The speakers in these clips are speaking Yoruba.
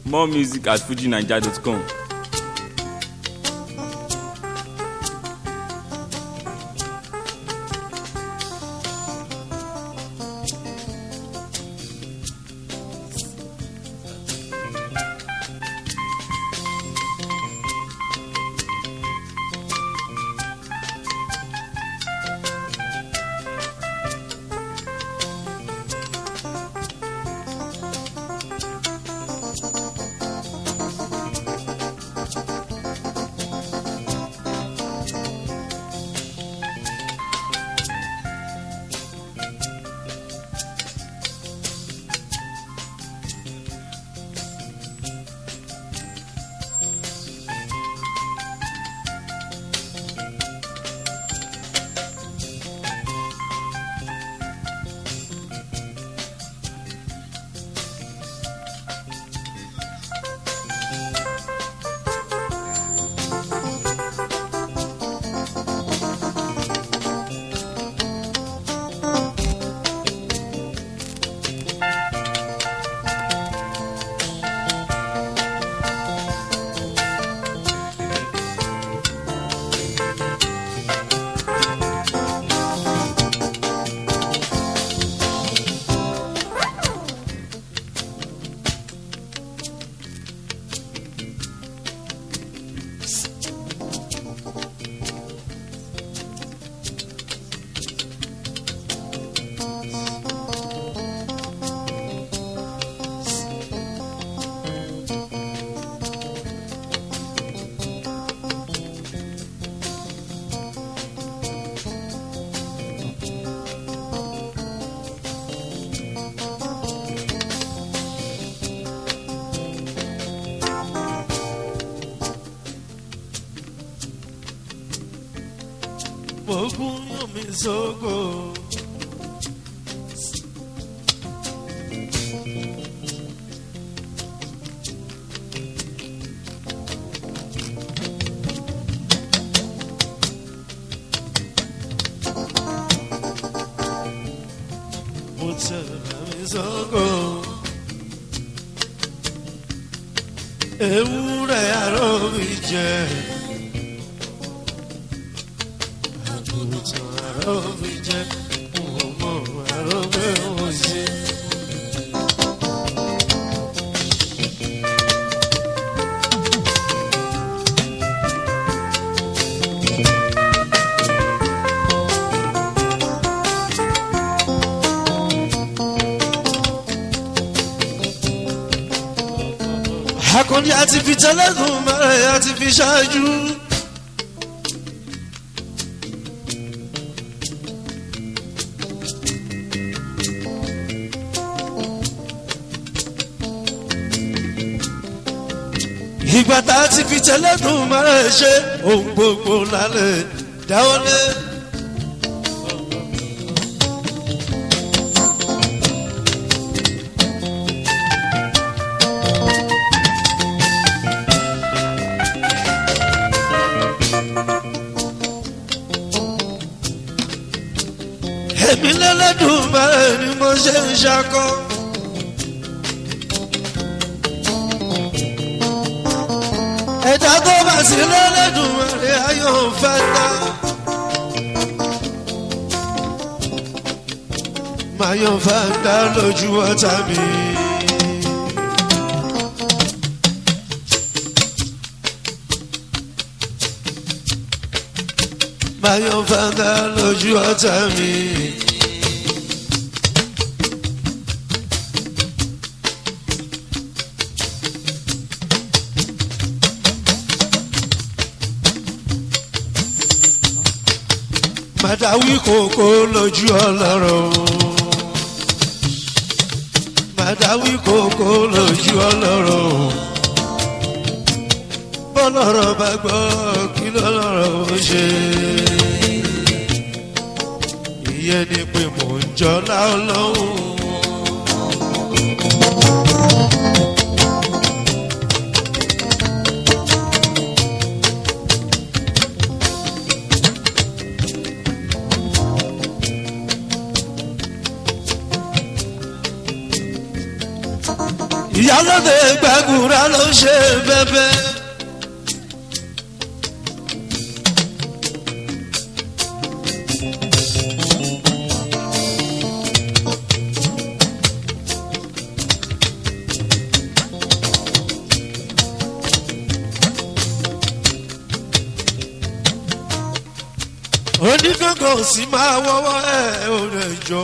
more music at fujinaija.com. Ogun yàn mí sógo. Mo tẹ̀lé mi sógo. Ewúrẹ́ arọ́ mi jẹ́. àgùntàn arọ́ mi jẹ́. Ọmọ arọ́ mẹ́wọ̀n sí. Akọni àti fi tẹ́lẹ̀kùn mẹ́rẹ̀ àti fi ṣáájú. Ìgbà tá a ti fi tẹ́lẹ̀kùn mẹ́rẹ̀ ṣe ohun gbogbo lálẹ́ dáwọ́lé. èmi lẹ́lẹ́dùn mẹ́rẹ̀ ni mo ṣe ń ṣakọ́. ẹ̀dá tó bá sí lẹ́lẹ́dùn mẹ́rẹ̀ ayọ̀ ń fẹ́ dá. Máyọ̀ fẹ́ dá lójú ọ̀tá mi. Máyọ̀ fẹ́ dá lójú ọ̀tá mi. Màdáwí kòkó lójú ọlọ́rọ̀. Màdáwí kòkó lójú ọlọ́rọ̀. Bọ́lọ́rọ̀ bá gbọ́ kí lọ́lọ́rọ̀ ó ṣe. Ìyẹn ni pé mò ń jọlá ọlọ́run. ìyálóde gbàgùrà ló ṣe bẹ́bẹ́. onígbàgbọ́ sì máa wọ́wọ́ ẹ̀ ò rẹ̀ jọ.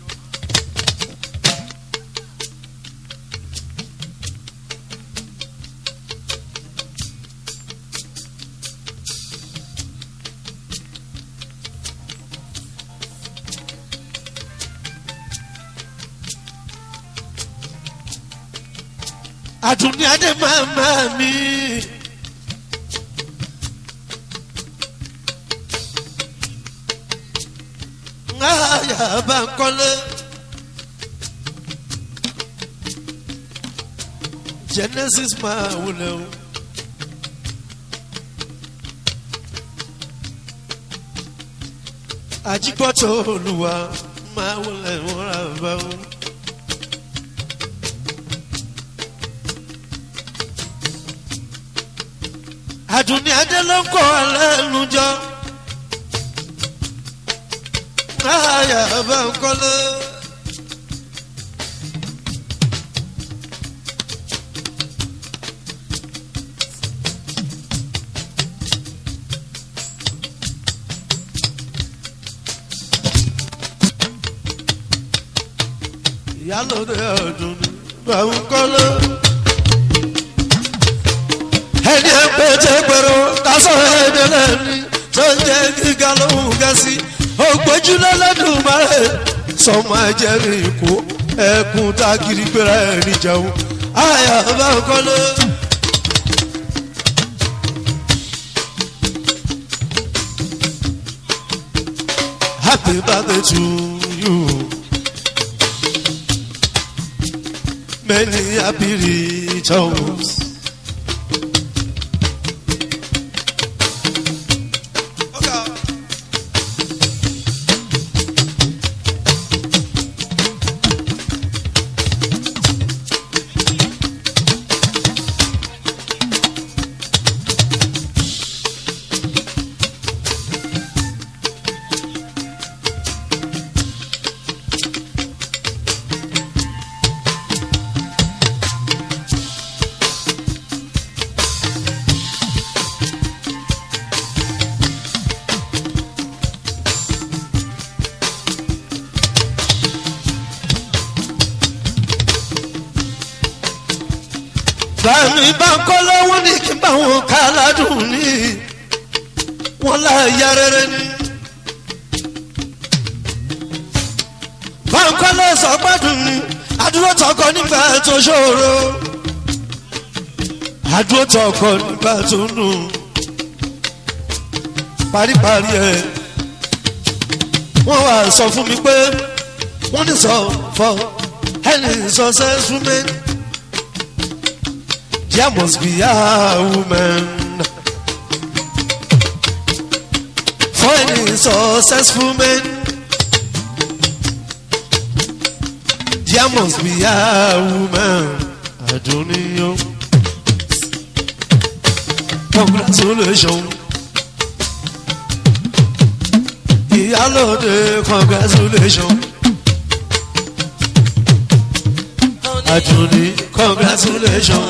àdùnní adé máa máa mi. Aya bá ń kọ́lé. Genesis máa wulẹ̀ o. Àjígbọ́tò olùwà máa wulẹ̀ wọ́n rà bá o. àdùnní adé ló ń kọ́ lẹ́nu jọ. Aya bá ń kọ́lé. Ìyálóde ọdún bá ń kọ́lé ẹni ẹgbẹ́jẹ gbèrò kásọ̀ ẹ̀dẹ̀lẹ̀ ni tó ń jẹ́ gíga lóhùn gẹ̀ẹ́sì ògbójúlẹ̀ lẹ́dùn márẹ̀ sọmọ ẹ̀jẹ̀ mi kú ẹkùn tá a kiri gbéra ẹ̀ níjẹun àyà bá ń kọ́lé. Happy birthday to you. Many happy returns. bàmí bá ń kọ́ lọ́wọ́ ní kí n bá wọn ká ládùn ní wọn láàyà rere ni. bá ń kọ́ lọ́ sọ gbádùn ni àdúró tọkọ nígbà tó ṣòro àdúró tọkọ nígbà tó nù paríparí ẹ wọ́n wá sọ fún mi pé wọ́n ní sọ fọ ẹni sọ sẹ́sùn mẹ́rin. There must be a woman for any successful man. There must be a woman. Adoniyo. Congratulations. Ìyálòde congratulations. Adoni congratulations.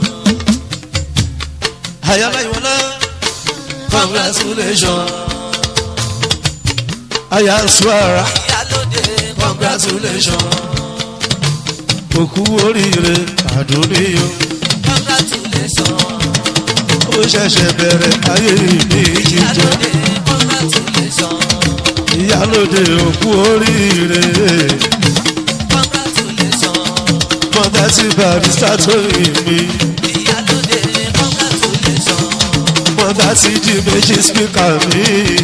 Ayala Iwala, congratulations. Aya Suara, congratulations. Òkú oríire àdúníyó. Ó ṣẹ̀ṣẹ̀ bẹ̀rẹ̀ ayé ìní jíjẹ. Ìyálóde òkú oríire. Mọ̀tà sí barista tó yìn mí. Mọ̀tà sí di méjì spíkà mi.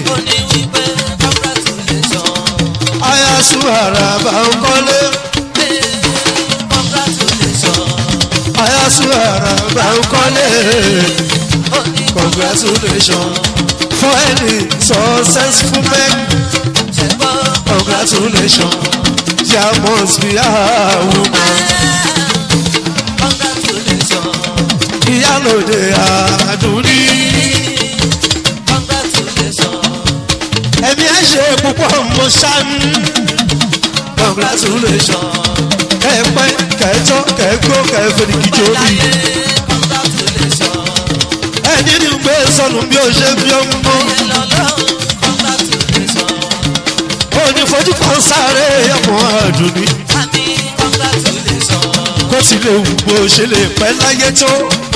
Aya Suara bá ń kọ́lé. Aya Suara bá ń kọ́lé. Congratulations for any successful man. Congratulations, there must be a woman. ìyálòde àdúrí. ẹ̀mí ẹ̀ ṣe púpọ̀ mo ṣáánú. congratulation kẹ́ẹ̀pẹ́ kẹ́ẹ̀tọ́ kẹ́ẹ̀gbó kẹ́ẹ̀fẹ̀dìkìjọ́ bí. ẹni ní gbé sọnù bí ó ṣe bí ó ń mọ́. òní fojú kan sáré ọmọ àdùnní. kó sì lè wù bó ṣe lè pẹ́ láyé tó.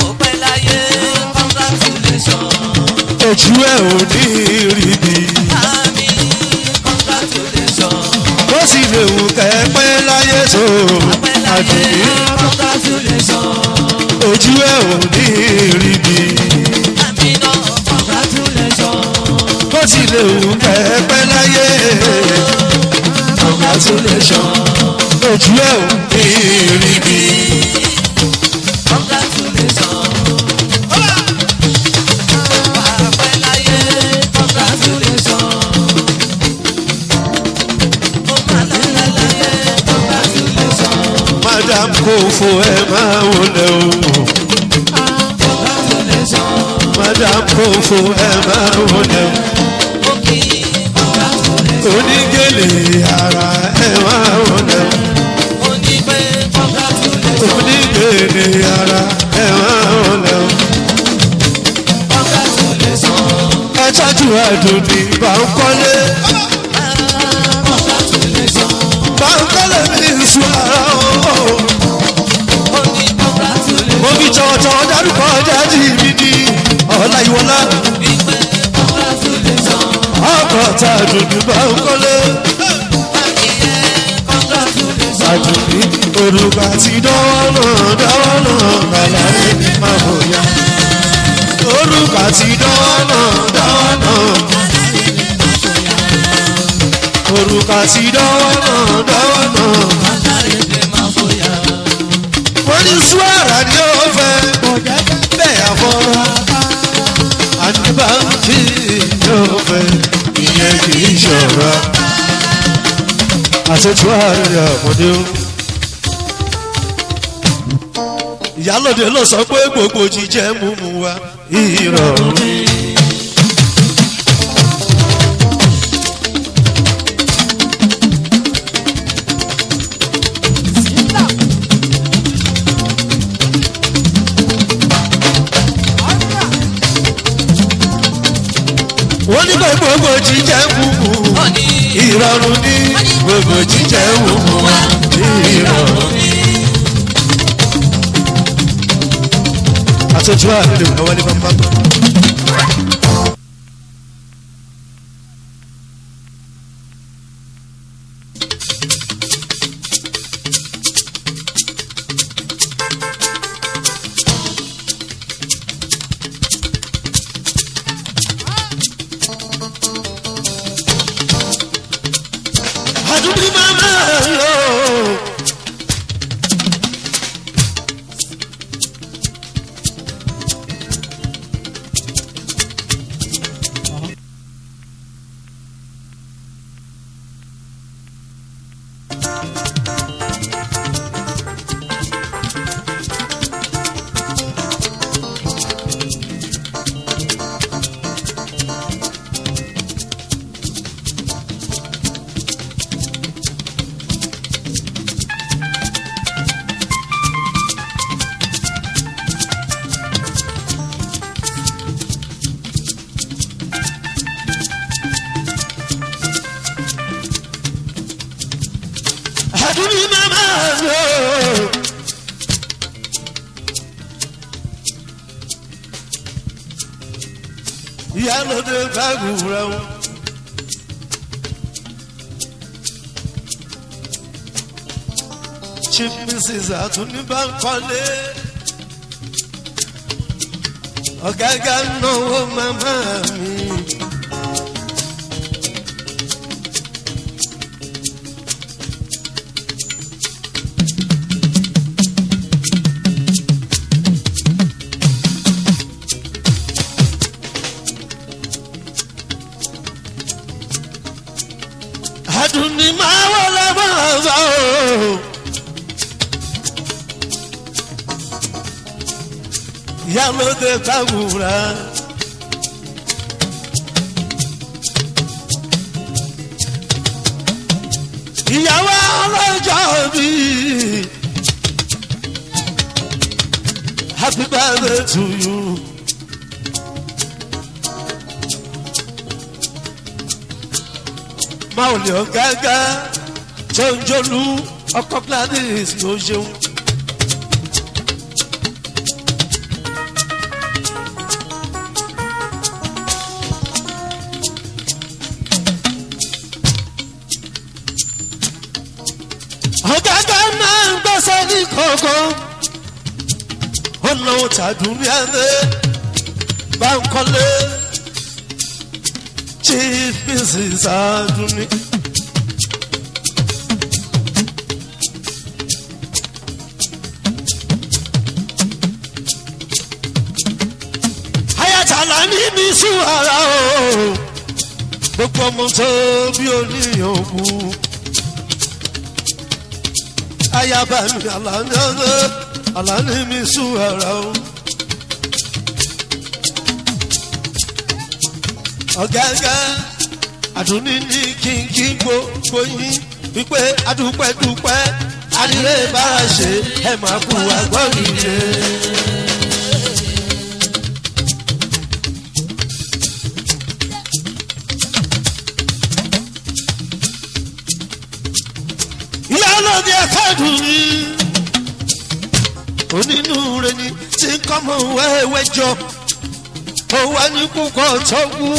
ojú ẹ̀ ò ní rí bí. kó sì lè wù kẹ́pẹ́ láyé tó. àdùnní ojú ẹ̀ ò ní rí bí. kó sì lè wù kẹ́pẹ́ láyé. congratulation ojú ẹ̀ ò ní rí bí. madam kò fo ẹ máa wọlé o. madam kò fo ẹ máa wọlé o. onígèlè ara ẹ máa wọlé o. onígèlè ara ẹ máa wọlé o. ẹ tọ́jú àdùnní bá ń kọ́lé. bá ń kọ́lé mi sùn ara o. mo fi tọ̀wọ̀tọ̀wọ̀ dárúkọ jáde mi ní ọ̀la ìwọlá. ọkọ̀ tá a dùn ní bá ń kọ́lé. àdùnní olùkọ́ àti dánwọ́ náà dánwọ́ náà kàlà ní máa bò yá. olùkọ́ àti dánwọ́ náà dánwọ́ náà. olùkọ́ àti dánwọ́ náà dánwọ́ náà. wọ́n ní suwara ni ó fẹ́ bẹ́ẹ̀ àfọ́rọ́ àdìbàǹkì ni ó fẹ́ ìyẹn kì í ṣọ̀rọ̀ àtẹ̀tù àárẹ̀ ọmọdé o. ìyálòde ló sọ pé gbogbo jíjẹ múmu wa ìrọ̀rùn ni. wọ́n ní pé gbogbo jíjẹ múmu ìrọ̀rùn ní gbogbo jíjẹ múmu wa ìrọ̀rùn ní. àtọ́jú àlejò àwọn ní bàbá. àdúgbò máa ń lò. àdúgbò máa ń lò. ìyálòde báàgù rẹ̀ wọ́n. chief mrs àtúnibánkọ́lé ọ̀gágá náwó màmá mi. àdùnní máa wọlé máa bá o. ìyálóde gbàwúrà. ìyàwó ọlọ́jọ́ bí happy birthday to you. máa ò lè ọ̀gágá tó ń jólú ọkọ̀ gladys ló ṣeun. ọ̀gágá máa ń gbẹ́sẹ̀ ní kọ̀ọ̀kan ọ̀nà òtàdùn ní ẹ̀rẹ́ bá ń kọ́lé chief mrs adunni. ayatollah ní mi sùn ara o gbogbo ọmọ tó bí oníyàn kú ayaba mi alani alani mi sùn ara o. ọ̀gágá àdúní ní kínkí gbogbo yín wípé adúpẹ́dúpẹ́ adìrẹ bára ṣe ẹ máa kú àgbọ̀nìyẹ. ìyá ọlọ́dẹ ẹ̀kọ́dùn ni onínúure ni tí ń kọ́ mọ́ wẹ́wẹ́ jọ ó wá ní púpọ̀ tọ́gbù.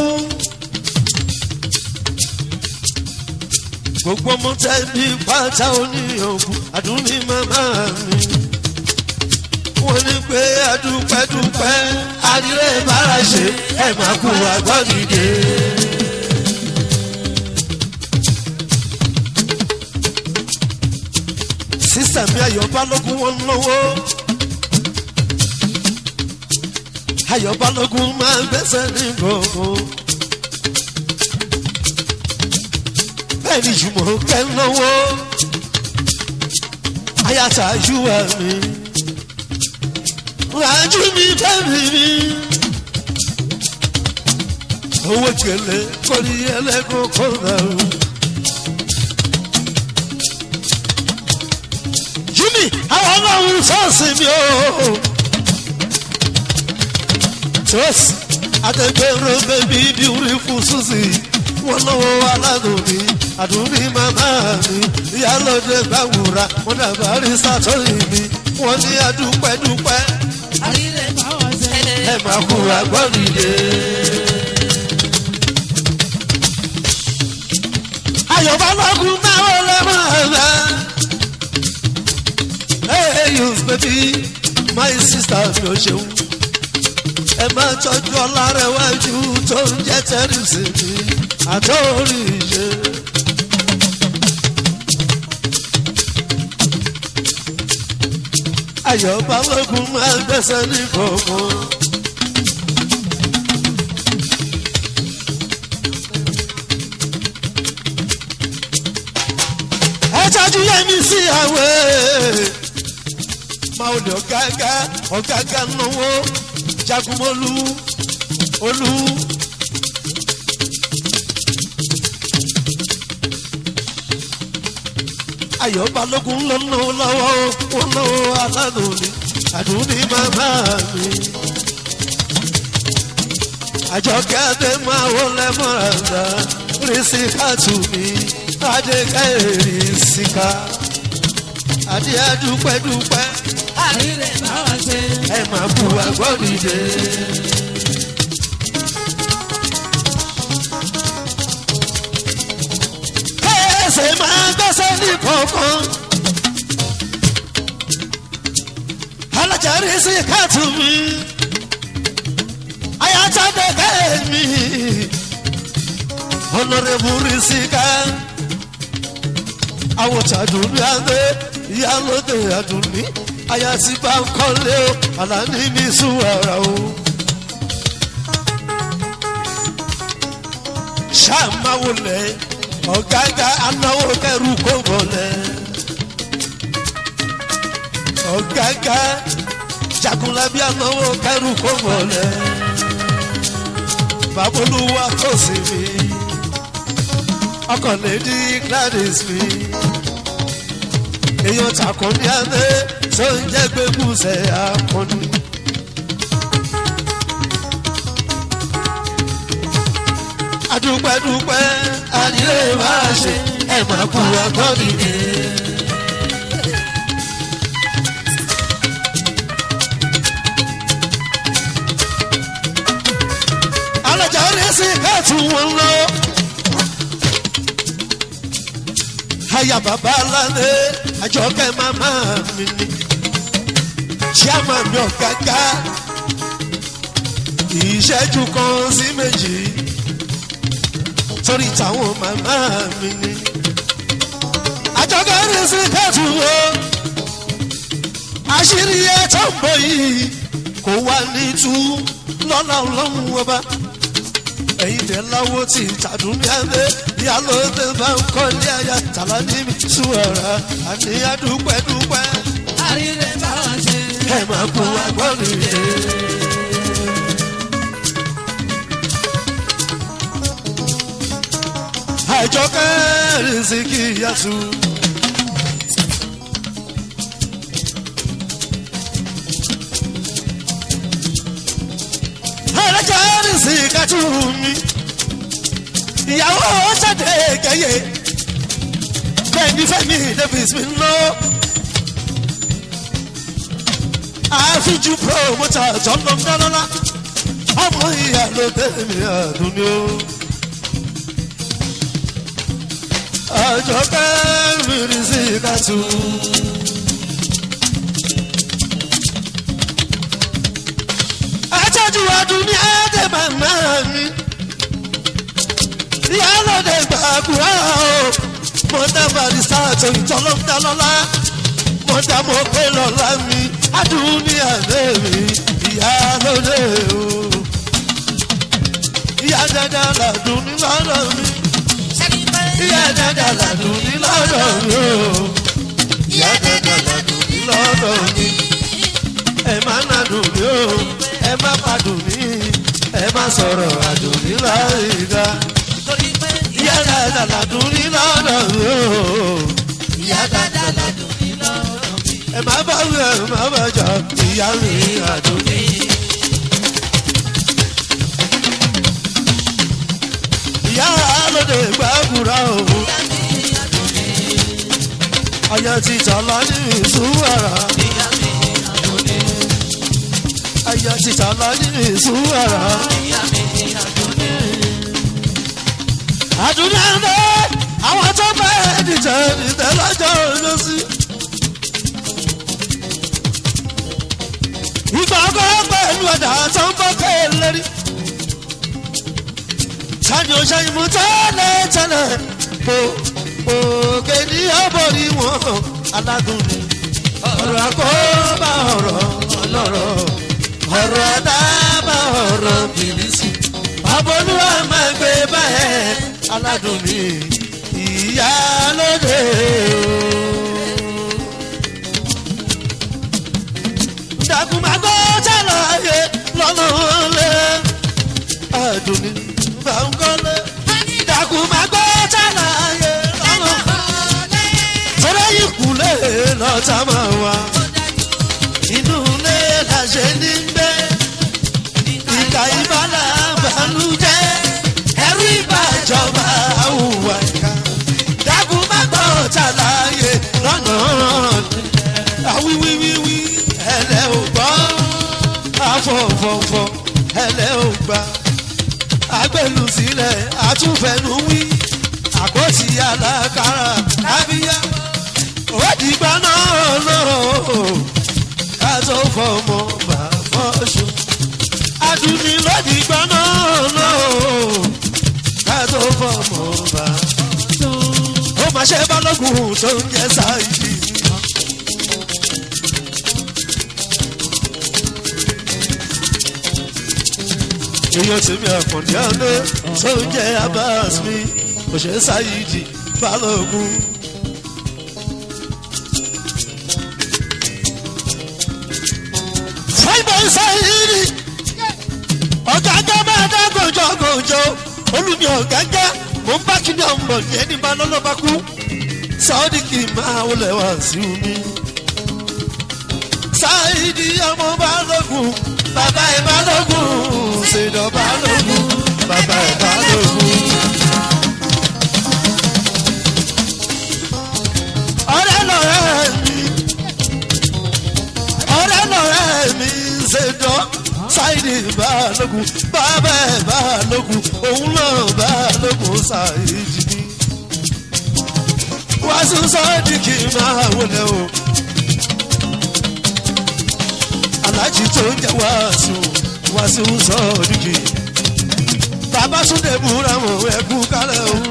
gbogbo mo tẹ́bi pátá oníyànjú àdúní màmá mi. wọ́n ní pé adúpẹ́dúpẹ́ adìrẹ bára ṣe ẹ̀ máa kú àgbọ̀dìde. sísà mi ayọ̀ balógun wọn lọ́wọ́. ayọ̀ balógun máa ń gbẹ́sẹ̀ ní gbogbo. bẹ́ẹ̀ ni jùmọ̀ kẹ́ lọ́wọ́. ayata yúwa mi. rájú mi bẹ́ẹ̀ mi. owó gèlè kọ́ni ẹlẹ́gùn kọ́nà o. jimmy àwọn ọlọ́run sọ́ọ̀sì mi o. Trust Adegbero baby beautiful Susie. Wọ́n lọ́wọ́ aládùnní, àdùnní màmá mi. Ìyálóde gbàwúrà, wọ́n dàgbà rí sátọ́rì mi. Wọ́n ní adúpẹ́dúpẹ́. Ẹ máa kú àgbọ̀nìyẹ. Ayọ̀bá lọ́gùn náà wọlé máa rà. Hey, you baby, my sister mi ò ṣeun ẹ máa tọ́jú ọlárẹ̀wájú tó ń jẹ́ tẹ́rìsì mi àtọ́rí ìṣe. ayọ̀ balógun máa ń gbẹ́sẹ̀ ní kọ̀ọ̀kan. ẹ tọ́jú yẹmi sí àwẹ̀ máa lè ọ̀gágá ọ̀gágá náwó jagunmọ́lú olú. ayọ̀ balógun ló ná lọ́wọ́ wọn lọ́wọ́ aládùn ni àdúní màmá mi. àjọkẹ́ adé máa wọlé mọ́ra rísíkàtù mi adékẹ́ rísíkà adé adúpẹ́dúpẹ́ ẹ máa bu agbọ́dìde. kẹ́sẹ̀ máa gbẹ́sẹ̀ ní kọ̀ọ̀kan. alájàrí sí káàtù mi. ayájáde kẹ́mi. ọ̀nàrẹ́bù rí sí ká. àwòtàdùn ní adé ìyálóde àdùnní aya ti bá ń kọ́lé o àlàní mi sùn ara o. ṣàmáwò lẹ ọ̀gágá anáwó kẹrù kó bọ̀lẹ̀. ọ̀gágá jagunla alábí ànáwó kẹrù kó wọlé babolúwa tó sì mí ọkọ̀ lady gladys mi èèyàn takùn ní adé tó ń jẹ́ gbẹ́gùsẹ̀ akọni. adúpẹ́dúpẹ́ adìrẹ máa ṣe ẹ̀ máa kú akọni mi. alájà rẹ̀ sí káàtù wọn lọ. aya bàbá aládé àjọkẹ́ màmá mi ni chairman mi ọ̀gágá ìṣẹ́jú kan sí méjì torí táwọn màmá mi ni àjọkẹ́ rẹ̀ sí káàtù wọn àṣírí ẹ̀ tó ń bọ̀ yìí kò wá ní tú lọ́la ọlọ́run ọba ẹ̀yin tẹ̀ láwo tí tàdúmí abẹ́ ìyálò tẹ bá ń kọ́ ní àyà tàlà níbi ṣùwọ̀rà àní àdúpẹ́dúpẹ́. àríre bá wọn ṣe. ẹ máa kú agbọ́nù yẹn. àjọkẹ́ rìnsìkì yàtú. alájà rìnsìkì tù mí ìyàwó ṣàdé kẹyẹ kẹ́ni fẹ́mi davis mi lọ. àfijù promoter tọ́nà ńlọ́lá ọmọ ìyá ló tẹ̀mí àdúnyó. àjọkẹ́ mìíràn sí kàtú. àtọ́jú àdúnyó àdè màmá mi ìyálòdè gbàgbọ́ mọ̀dà barista tó ìtọ́lọ́dá lọ́la mọ̀dà mọ̀ pé lọ́la mi adúní àlẹ́ mi ìyálòdè o. ìyá dada làdùn ní lọ́dọ̀ mi ìyá dada làdùn ní lọ́dọ̀ mi o. ìyá dada làdùn ní lọ́dọ̀ mi ẹ má nàdùn mí o ẹ má padùn mí ẹ má sọ̀rọ̀ àdùn ní láyé dá ìyá dada làdùn ní lọ́dọ̀ mi o. ìyá dáadáa ládùn ní lọ́rọ̀ mi. ẹ má bá wí ẹ má bá jà ìyá mi àdùn ní. ìyá lóde gbàgùrà o. ọyọ ti tọ́lá ní ìsúwàrà. ọyọ ti tọ́lá ní ìsúwàrà. àdúrà ń bẹ àwọn tó bá ẹnìtẹ ẹnìtẹ lọ́jọ́ lọ́sí. ìgbà ọkọ pẹ̀lú ọ̀dà tó ń bọ́ kéèlérí. sani o ṣe ìmú tẹ́lẹ̀ tẹ́lẹ̀ kò òkè ní ọ̀bọ̀rí wọn aládùn ni. ọ̀rọ̀ àkóbá ọ̀rọ̀ ọlọ́rọ̀ ọ̀rọ̀ àdábà ọ̀rọ̀ bìlísì. àbọ̀lúwà máa gbé báyẹn aládùn ni ìyá lóde o. dàkúmàgbọ́ ṣàlàyé lọ́nà lé àdùnní bàǹkọ́lé. dàkúmàgbọ́ ṣàlàyé lọ́nà tọ́lá yìí kúlẹ̀ lọ́tà máa wá. inú ilé la ṣe ní gbé ìka ìbálà bàlújẹ́ ẹrú ìbàjọba àwùwà ìka dàkúmàgbọ́ ṣàlàyé lọ́nà àwíwíwíwí ẹlẹ́ ò gbọ́ afọ̀fọ̀fọ̀ ẹlẹ́ ò gbà agbẹ́lu sílẹ̀ àtúnfẹ́nu wí àkọ́tì alákàrà kábíyá òdìgbà náà lọ́rọ̀ ká tó fọmọ bá fọ́ṣù àdùnní lọ́dìgbà náà lọ́rọ̀ ká tó fọmọ bá fọ́ṣù ó máa ṣe balógun tó ń jẹ́ sáyidì. èèyàn tèmi àkàndí àná tó ń jẹ́ abas mi òṣèré sáyidì balógun. fáìbọ̀ ìsáyìírì ọ̀gágá máa dá gòjògòjò olùmí ọ̀gágá mò ń bá kíni ọmọ ní ẹni bá lọ́lọ́ bá kú sáódì kì í máa wọlé wá sí omi. sáìdì ọmọ balógun bàbá ẹ̀ balógun ṣèdọ̀ balógun bàbá ẹ̀ balógun. ọ̀rẹ́ lọ̀rẹ́ mi ọ̀rẹ́ lọ̀rẹ́ mi ṣèdọ̀ sáìdì balógun bàbá ẹ̀ balógun òun náà balógun sáìdì ni wàásù sọ́ọ́dì kì í máa wọlé o. aláàjì tó ń jẹ́ wàásù wàásù sọ́ọ́dì kì í. bàbá súnlẹ̀ múra mọ̀ ẹ̀kú kálẹ̀ o.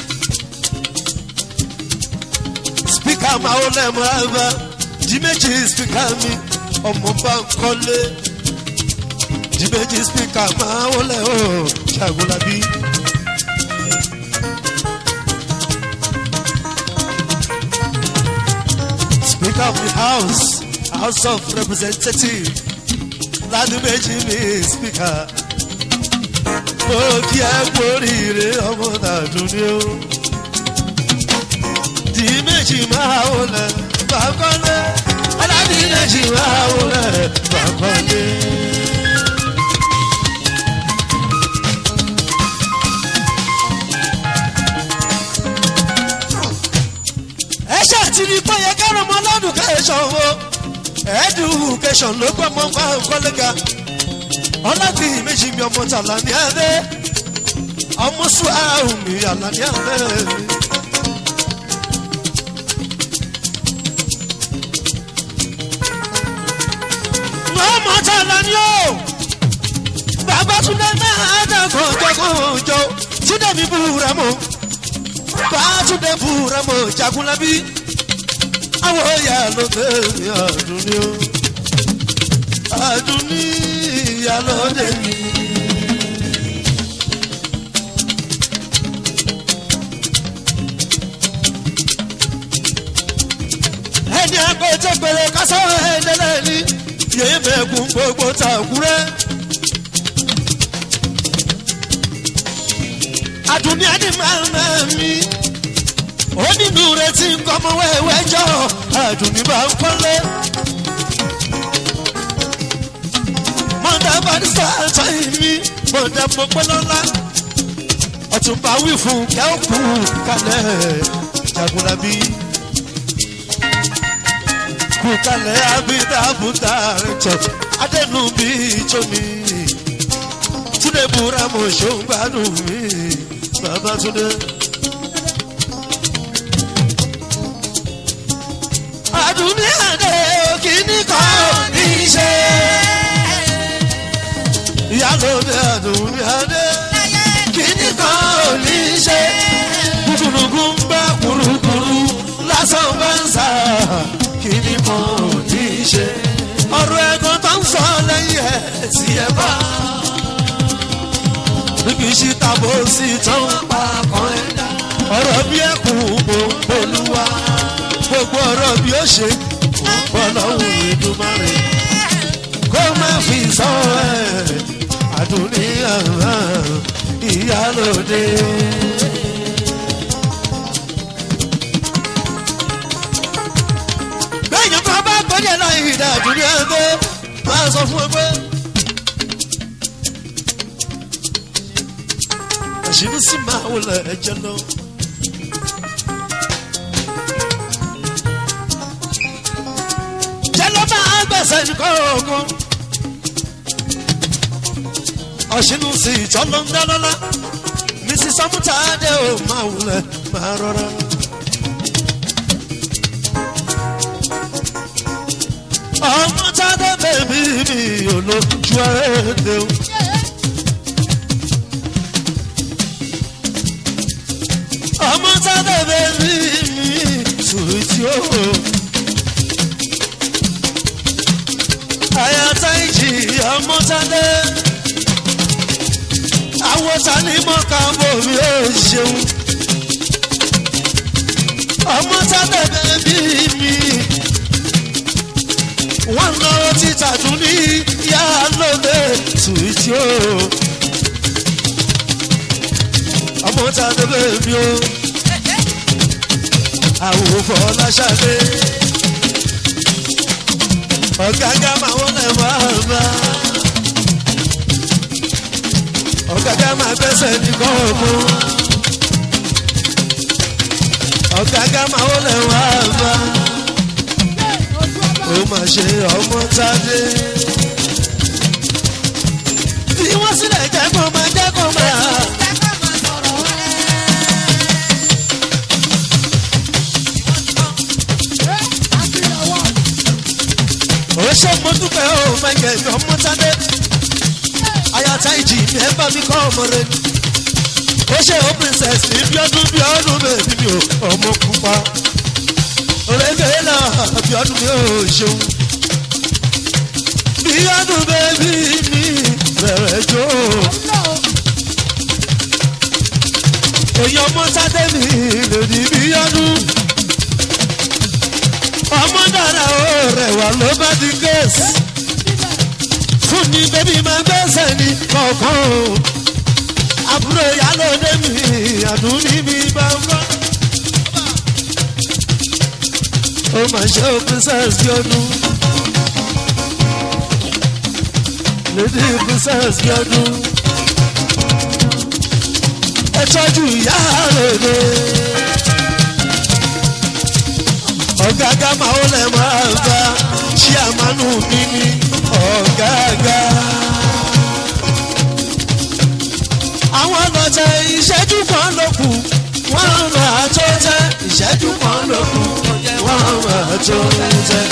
spíkà máa ó lẹ́mọ̀ àgbà jí méjì spíkà mi ọmọ bá ń kọ́lé. jí méjì spíkà máa ó lẹ́ o ṣàgùnlábí. Speaker of the House, House of Representatives, Ládùméjì mi Speaker. Mo kí ẹ kórìíre ọmọ Nàdúní o. Dì méjì máa wọlé bàkọ́lé. Aládì méjì máa wọlé bàkọ́lé. ẹ ṣàtìrí pé yẹ kẹ́rọ ọmọ lọ́dún kẹ́sàn wo education ló gbọ́ mọ́ bá kọ́lẹ́gà ọlọ́dún méjì mi ọmọ tàlà ní abẹ́ ọmọ sùúrù mi àlà ní abẹ́ mi. ọmọ tàlà ni ó bàbá túnde náà dàgbọ́n jọgbọ́n jọ túnde mi búra mọ́ bàtúndé búra mọ jagunlabi àwọn ọ̀yà ló tẹ̀lé àdúní o àdúní ìyálóde mi. ẹni àgbẹ̀tẹ̀ pèrè kásán ẹ̀ẹ́dẹ́lẹ́ ní yéé mẹ́kun gbogbo tàkúrẹ́. àdùnní ẹni máa ń máa mi. ó nínú rẹ̀ tí ń kọ́ ọmọ wẹ́wẹ́ jọ àdùnní bá ń kọ́lé. mọ̀dà barista àtọ́yìn mi mọ̀dà mọ̀pẹ́lọ́lá. ọ̀túnba wí fún kẹ́ọ̀kù kalẹ̀ jagunlabi. kú kalẹ̀ abidabuta rẹ̀ jọ adẹnu bíi tómi. túnde búra mo ṣó ń gbádùn mi babatunde. àdùnní àdé òkìní kan ní í ṣe. ìyálòdì àdùnní àdé kìíní kan ò ní í ṣe. kúkúrúkú ń bá kúrúkúrú lásán bá ń sà kìíní kan ò ní í ṣe. ọ̀rọ̀ ẹ̀gbọ́n tó ń sọ lẹ́yìn ẹ̀ sí ẹ̀ bá níbi sí tàbó sí tán pa kan ẹ̀dá. ọ̀rọ̀ bí ẹkùn mò ń bolúwa gbogbo ọ̀rọ̀ bí ó ṣe bọ́lọ́hùn ìdúmọ̀rẹ́ kó má fi sọ ẹ̀ àdúní ìyálòde. bẹ́ẹ̀ni kan bá gbọ́dọ̀ lọ ìdá àdúní ẹgbẹ́ máa sọ fún ẹgbẹ́. àṣírí sì máa wọlé ẹjẹ lọ. jẹ́lọ́ máa gbẹ̀sẹ̀ nìkan ogun. ọ̀ṣinú sí ìjọ ló ń dáná mrs samutade ò máa wọlé máa rọra. ọmọ tádé bèbí mi ò lójú ẹ̀ẹ́dẹ̀ o. ọmọ sábẹ́ bẹ́ẹ̀ni mi sùrùtì o. àyàtà ìjì ọmọ sábẹ́. àwọn tani mọ́ka bòmí ó ṣeun. ọmọ sábẹ́ bẹ́ẹ̀ni mi. wọ́n lọ títà tún ní tí ó ọmọ ta ló bẹ̀ mí o àwòfọ̀ láṣadé ọ̀gágá máa wọlé máa bá ọ̀gágá máa gbẹ́sẹ̀ ní kọ́ọ̀mù ọ̀gágá máa wọlé máa bá ó máa ṣe ọmọ tádé bí wọ́n sílẹ̀ jẹ́ kó máa jẹ́ kó máa. ó ṣe mo dúpẹ́ ó mẹ́kẹ́ mi ọmọ tádé ayata ìjì mi ẹ bá mi kọ́ ọmọ rẹ ó ṣe ó princess ní bí ọdún bí ọdún bèbí mi ò ọmọ pupa òrèké náà bí ọdún mi ò ṣeun bí ọdún bèbí mi bẹ̀rẹ̀ jó èèyàn ọmọ tádé mi lòdì bí ọdún ọmọ dára ó rẹwà ló bá di gẹ̀ẹ́sì fún mi bébí máa gbẹ́sẹ̀ ní kọ̀ọ̀kan o àbúrò ìyálòdé mi àdúní mi bá ń bọ́. ó máa ṣe ó princess bí ọdún lady princess bí ọdún ẹ tọ́jú ìyálòdé ọ̀gágá máa ó lẹ̀ máa bá ṣí àmánú mi ní ọ̀gágá. àwọn ọlọ́tẹ̀ ìṣẹ́jú kan ló kù wọ́n máa tó tẹ́ ìṣẹ́jú kan ló kù wọ́n máa tó tẹ́.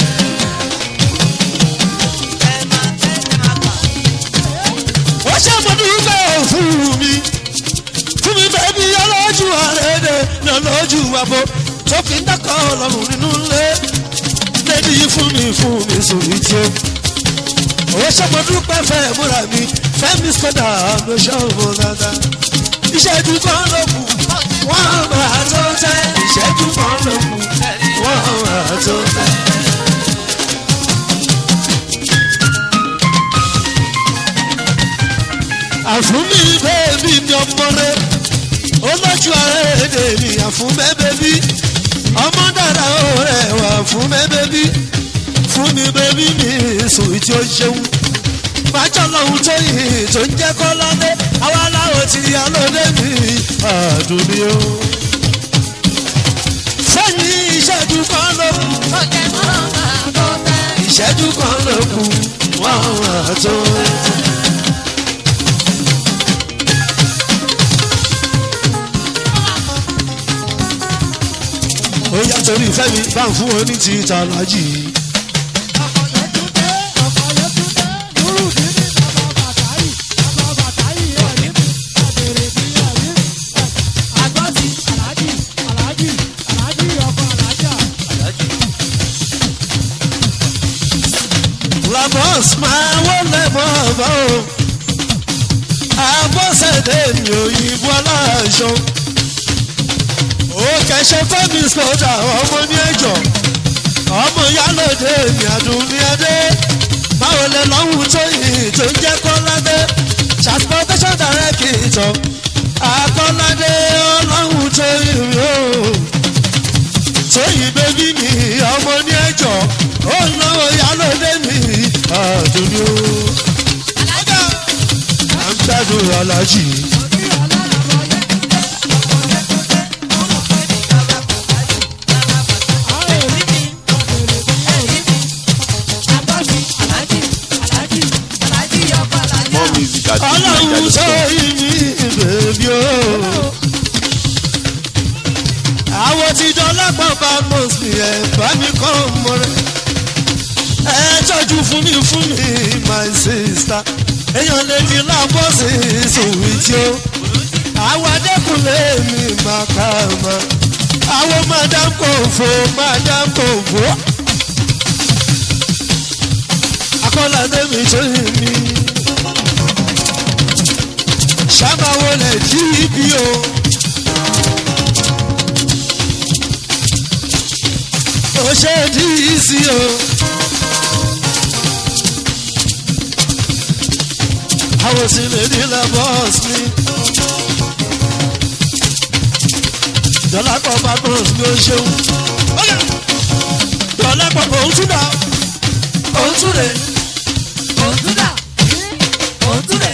ó ṣe mo dúpẹ́ fún mi fún mi bẹ́ẹ̀ bí ọlọ́jú àrẹ́dẹ̀ ní ọlọ́jú àbọ̀ tó fi ń dákọ̀ ọlọ́run nínú ilé lẹ́ni fún mi fún mi sórí tí ó. Owó ṣọ́pọ̀ dúpẹ́ fẹ́ múra mi, fẹ́mi sọ́dà ló ṣọ́ọ̀bù dáadáa. Ìṣẹ́jú kan ló kù, wọ́n máa tó tẹ́. Ìṣẹ́jú kan ló kù, wọ́n máa tó tẹ́. Àfún mi bẹ́ẹ̀bí mi ọmọ rẹ̀, ó lọ́jú ara èdè mi àfún bẹ́ẹ̀bí ọmọ dára ó rẹwà fún mi bébí fún mi bébí mi sùn tí ó ṣeun májọ lọ́hún tó yìí tó ń jẹ́ kọ́ lọ́dẹ àwa láwọn ti yá lóde mi àdùnní o. sẹ́yìn ìṣẹ́jú kan ló kù ìṣẹ́jú kan ló kù wọ́n wà tó. ó yá torí ìfẹ́ mi bá ń fún wọn ní ti ìtàlájì. Lamos máa wọlé mọ́ ọ̀bá o. Abọ́sẹ̀dé mi òyìnbó aláṣọ. Ó kẹ̀ṣẹ́ fẹ́mi sọ́jà ọmọ ní ẹ̀jọ̀. Ọmọ yálòdè mi àdùn ní ẹdẹ. Báwo lẹ lọ́hùn tó yìí tó ń jẹ́ Kọ́ládé? Transportation director. Akọ́ládé ọlọ́hùn tó yìí o. Tóyìn bébí mi ọmọ ní ẹ̀jọ̀. Ó náwó yálòdè mi àdùn ní o. À ń gbádùn alájì. More music at ọlọ́run sọ fujininja.com. ìmí bèbí o. àwọn tí dọ́lápọ̀ bá mọ̀ sí ẹ̀ bá mi kọ́ mọ́ rẹ̀. ẹ tọ́jú fún mi fún mi my sister. èèyàn lè fi lábọ́ sí ìsòwì tí ó. àwọn adẹ́kùnlé mi máa ká ma. àwọn madam kò fò madam kò fò. akọ́ládé mi tó yìí mi sábàwọ̀ lẹ̀ jí ibi o. ó ṣe dí sí o. àwọn sì lè ní lẹ́bọ̀s mi. dọ́lápọ̀ badmus mi ò ṣeun. dọ́lápọ̀ òun tún dà òun tún rè. òtúndà òtúndà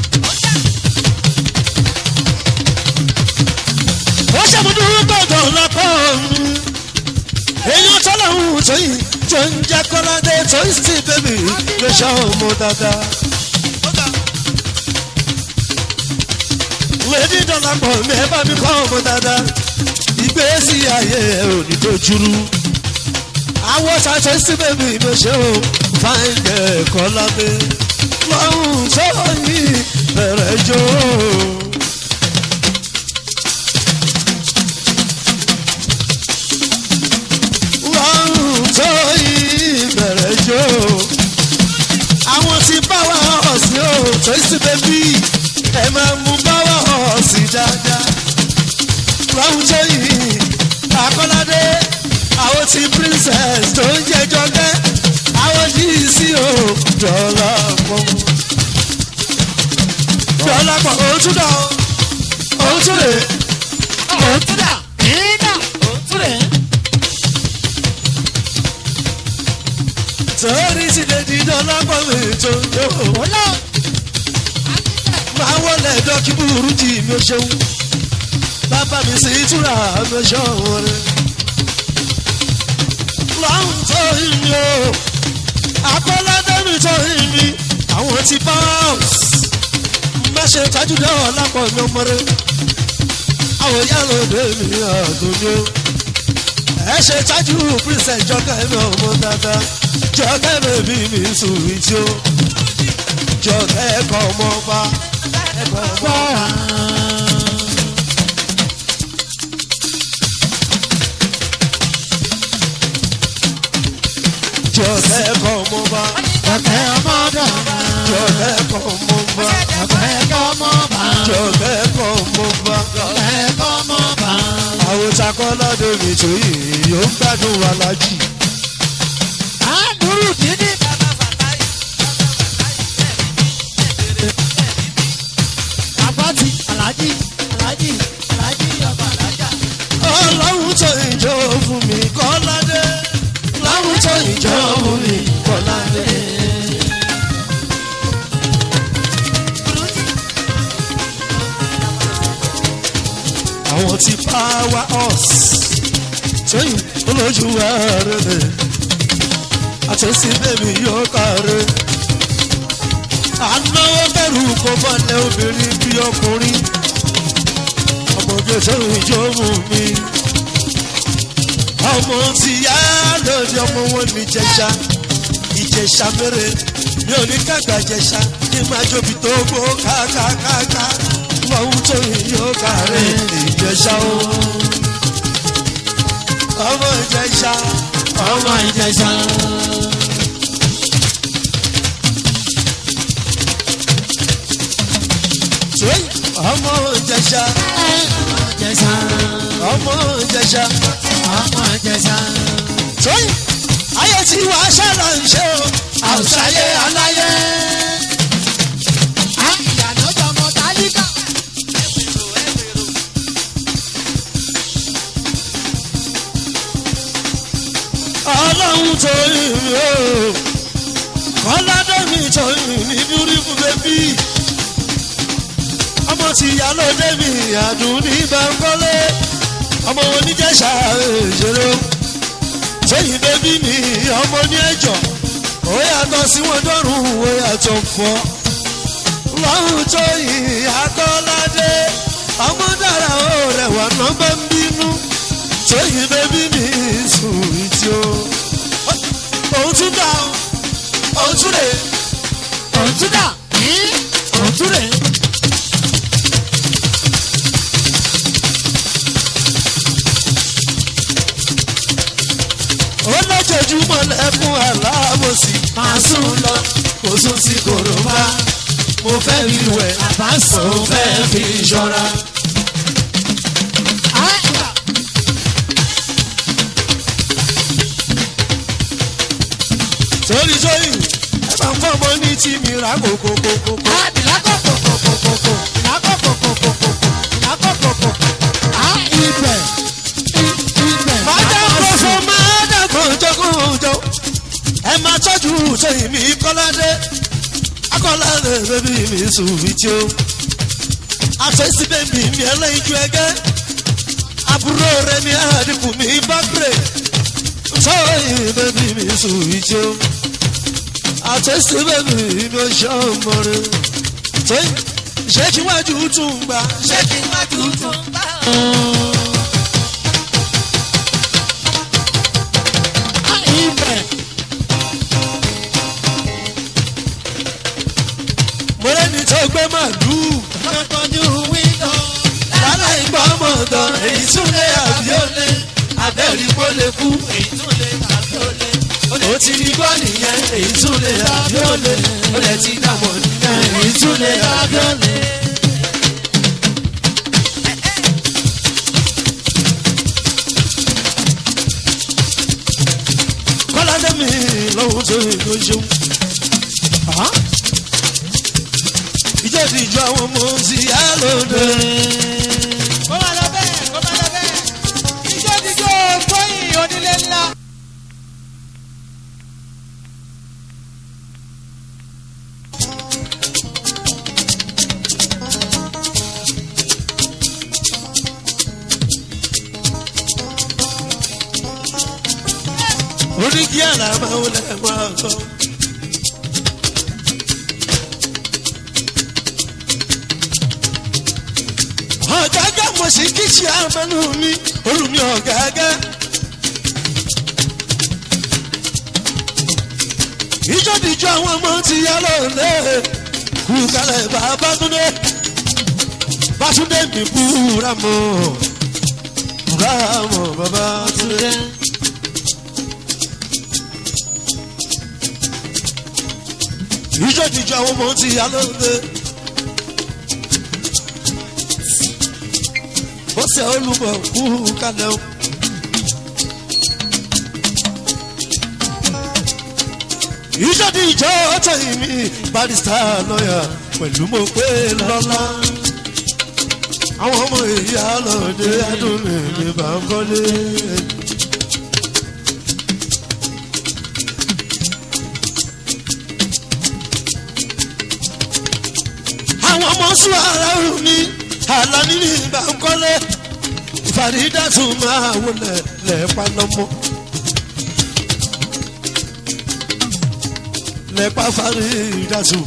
ó ṣàmúdú gbọ̀ngàn lápá mi. èèyàn tọ́lọ́hún tó yìí tó ń jẹ́ kọ́ládé tó ń sì bébì ló ṣe ọmọ dáadáa. wèdí dọ́là pọ̀ mi ẹ bá mi kọ́ ọmọ dáadáa. ìgbésí ayé ẹ ò ní dojúrú. àwọn ṣàṣẹ sí bébì ló ṣe o fáìgẹ̀ kọ́ládé. lọ́hùn tó yìí bẹ̀rẹ̀ jó. lọ́rùn tó ìbẹ̀rẹ̀ jó. àwọn tí báwa ọ̀sìn ò tó sì bẹ́bí ẹ máa mú báwa ọ̀sìn dáadáa. lọ́rùn tó yìí akọ́ládé àwọn tí princess tó ń jẹjọ́ gẹ́ àwọn yìí sí o dọ́là pọ̀. dọ́là pọ̀ òtún dọ̀ òtún rè òtúndà ìdá òtúndà torí sì lè di dọ́là pọ̀ mi tó yóò. òlò máa wọlé dọ́kí burú jì mí ó ṣeun bàbá mi sì túra mi ó ṣọ̀wọ́n rẹ̀. láwọn tó ìmí o akọ́ládé mi tó ìmí àwọn ti bounce má ṣe tájú dáwọ̀ lápọ̀ mi ọmọ rẹ̀ àwọn yàrá òde mi àdóni o ẹ ṣe tájú princess jọkẹ́ mi ọmọ dáadáa jọkẹ́ bèbí mi sùn ìtí o jọkẹ́ ẹ̀kọ́ ọmọ ọba ẹ̀kọ́ ọmọ ọba. jọkẹ́ ẹ̀kọ́ ọmọ ọba ọ̀kẹ́ ọmọdé jọkẹ́ ẹ̀kọ́ ọmọ ọba ọ̀kẹ́ ọmọba jọkẹ́ ẹ̀kọ́ ọmọ ọba. ọ̀kẹ́ ọmọba àwọn takọ́ládé mi tó yìí yóò gbádùn wa lájì. àdúrú dídí àbátì alájí alájí alájí ọba alájà ọlọ́run tó ìjọ fún mi kọ́ládé ọlọ́run tó ìjọ fún mi kọ́ládé. àwọn ti power us tóyìn olójú ẹrẹ̀lẹ̀ àtẹ̀sí bẹ́ẹ̀mi yóò kárẹ̀. ànáwó bẹ̀rù kò bọ́lẹ̀ obìnrin bí ọkùnrin ọmọge tóyìn ìjọ mú mi. ọmọ ti yá lóde ọmọ wọn ní jẹ̀ṣà ìjẹ̀ṣà mẹ́rẹ̀ mi ò ní kàgbà jẹ̀ṣà kí n máa jóbi tó gbó kákákáká lọ́hún tóyìn yóò kárẹ̀ ìjẹ̀ṣà o ọmọ ìjẹ̀ṣà ọmọ ìjẹsà tóyìn ọmọ ìjẹ̀ṣà ọmọ ìjẹsà ọmọ ìjẹ̀ṣà ọmọ ìjẹsà tóyìn ayé tí wàá ṣàlọ̀ ń ṣe o àwùsáyé aláyé. ìyànà tọmọ tálíkà ọlọ́run tó yìn mí o kọ́ládé mi tó yìn ní bíúrífù bébí ọmọ tí ìyálóde mi àdùn ní bẹ́ńkọ́lé ọmọ oníjẹ̀ṣà ìṣeré o tóyìn bébí mi ọmọ ní ẹ̀jọ̀ ó yàtọ̀ sí wọn dọ́rùn ó yàtọ̀ fọ́ lọ́run tó yìn akọ́ládé ọmọ dára ó rẹwà nọ́mbà ń bínú tóyìn bébí mi sùn ìtì o òun tún dá o òun tún lè òtúndà òtúndà ó lójoojúmọ́ lẹ́kún aláàbòsí máa sùn lọ kò sùn sí kòròbá mo fẹ́ rí wẹ̀ àbáṣọ mo fẹ́ fi ṣọ́ra. torí tóyìn ẹ máa ń fọ́ ọmọ ní tí mi rà kókókókó. àdìlá ìnákọ̀kọ̀kọ̀kọ̀kọ̀ ìnákọ̀kọ̀kọ̀kọ̀kọ̀ ìnákọ̀kọ̀kọ̀ á ibẹ̀ ibẹ̀. máa dàgbò fún máa dàgbò jọkúnjọ ẹ máa tọ́jú sẹ́yìn mi kọ́ládé akọ́ládé bẹ́bí mi sùnwì tí ó àfẹ́sí bẹ́bí mi ẹlẹ́yinjú ẹgẹ́ àbúrò rẹ mi àdìpọ̀ mi bá gbèrè sẹ́yìn bẹ́bí mi sùnwì tí ó àfẹ́sí bẹ́bí mi ò ṣe ọmọ rẹ sẹ́yìn ṣé kí wájú tún gbà ṣé kí wájú tún gbà. á ibẹ̀. mo lẹ́ni tó gbé màlúù. lọ́tọ́jú wíńdò. lálẹ́ ìgbà mọ̀tọ́ èyí tún lé àbíọ́lé abẹ́rí kó lè kú èyí tún lè tàbí ó lè. ó ti ní gbọ́ nìyẹn èyí tún lé àbíọ́lé ó lè ti dàmọ̀ nìyẹn èyí tún lé àbíọ́lé. kọ́ládé mi lọ́wọ́ tó èkó ṣeun. ìjẹ́ ìdíjọ́ àwọn ọmọ sí àlọ́dẹ. kó máa lọ bẹ́ẹ̀ kó máa lọ bẹ́ẹ̀. ijó jíjó tóyìn onílé ńlá. oríkì àlàmà ó lè máa gbọ́. ọ̀gágá mo sì kí ṣe àmọ́nù mi olùmí ọ̀gágá. ìjọ́dìjọ́ àwọn ọmọ ti yá lọ́lẹ̀ kú kalẹ̀ bàbá túndé bàtúndé mi búra mọ́ búra mọ́ bàbá túndé. ìjọ́dìjọ́ àwọn ọmọ ti yá lọ́lẹ̀. ó ṣe olùmọ̀ kú kalẹ̀ o. ìjọdi ìjọ tẹ̀yìn mi barista lọ́yà pẹ̀lú mo pé lọ́lá. àwọn ọmọ èyí àlọ́dẹ adúlé ní bàńkọ́lé. àwọn ọmọ sùn ara rù mí àlàní ní bàńkọ́lé. fàrídàtú máa wọlé lẹ́ẹ̀pá lọ́mọ. lẹ́pà fàrídàtú.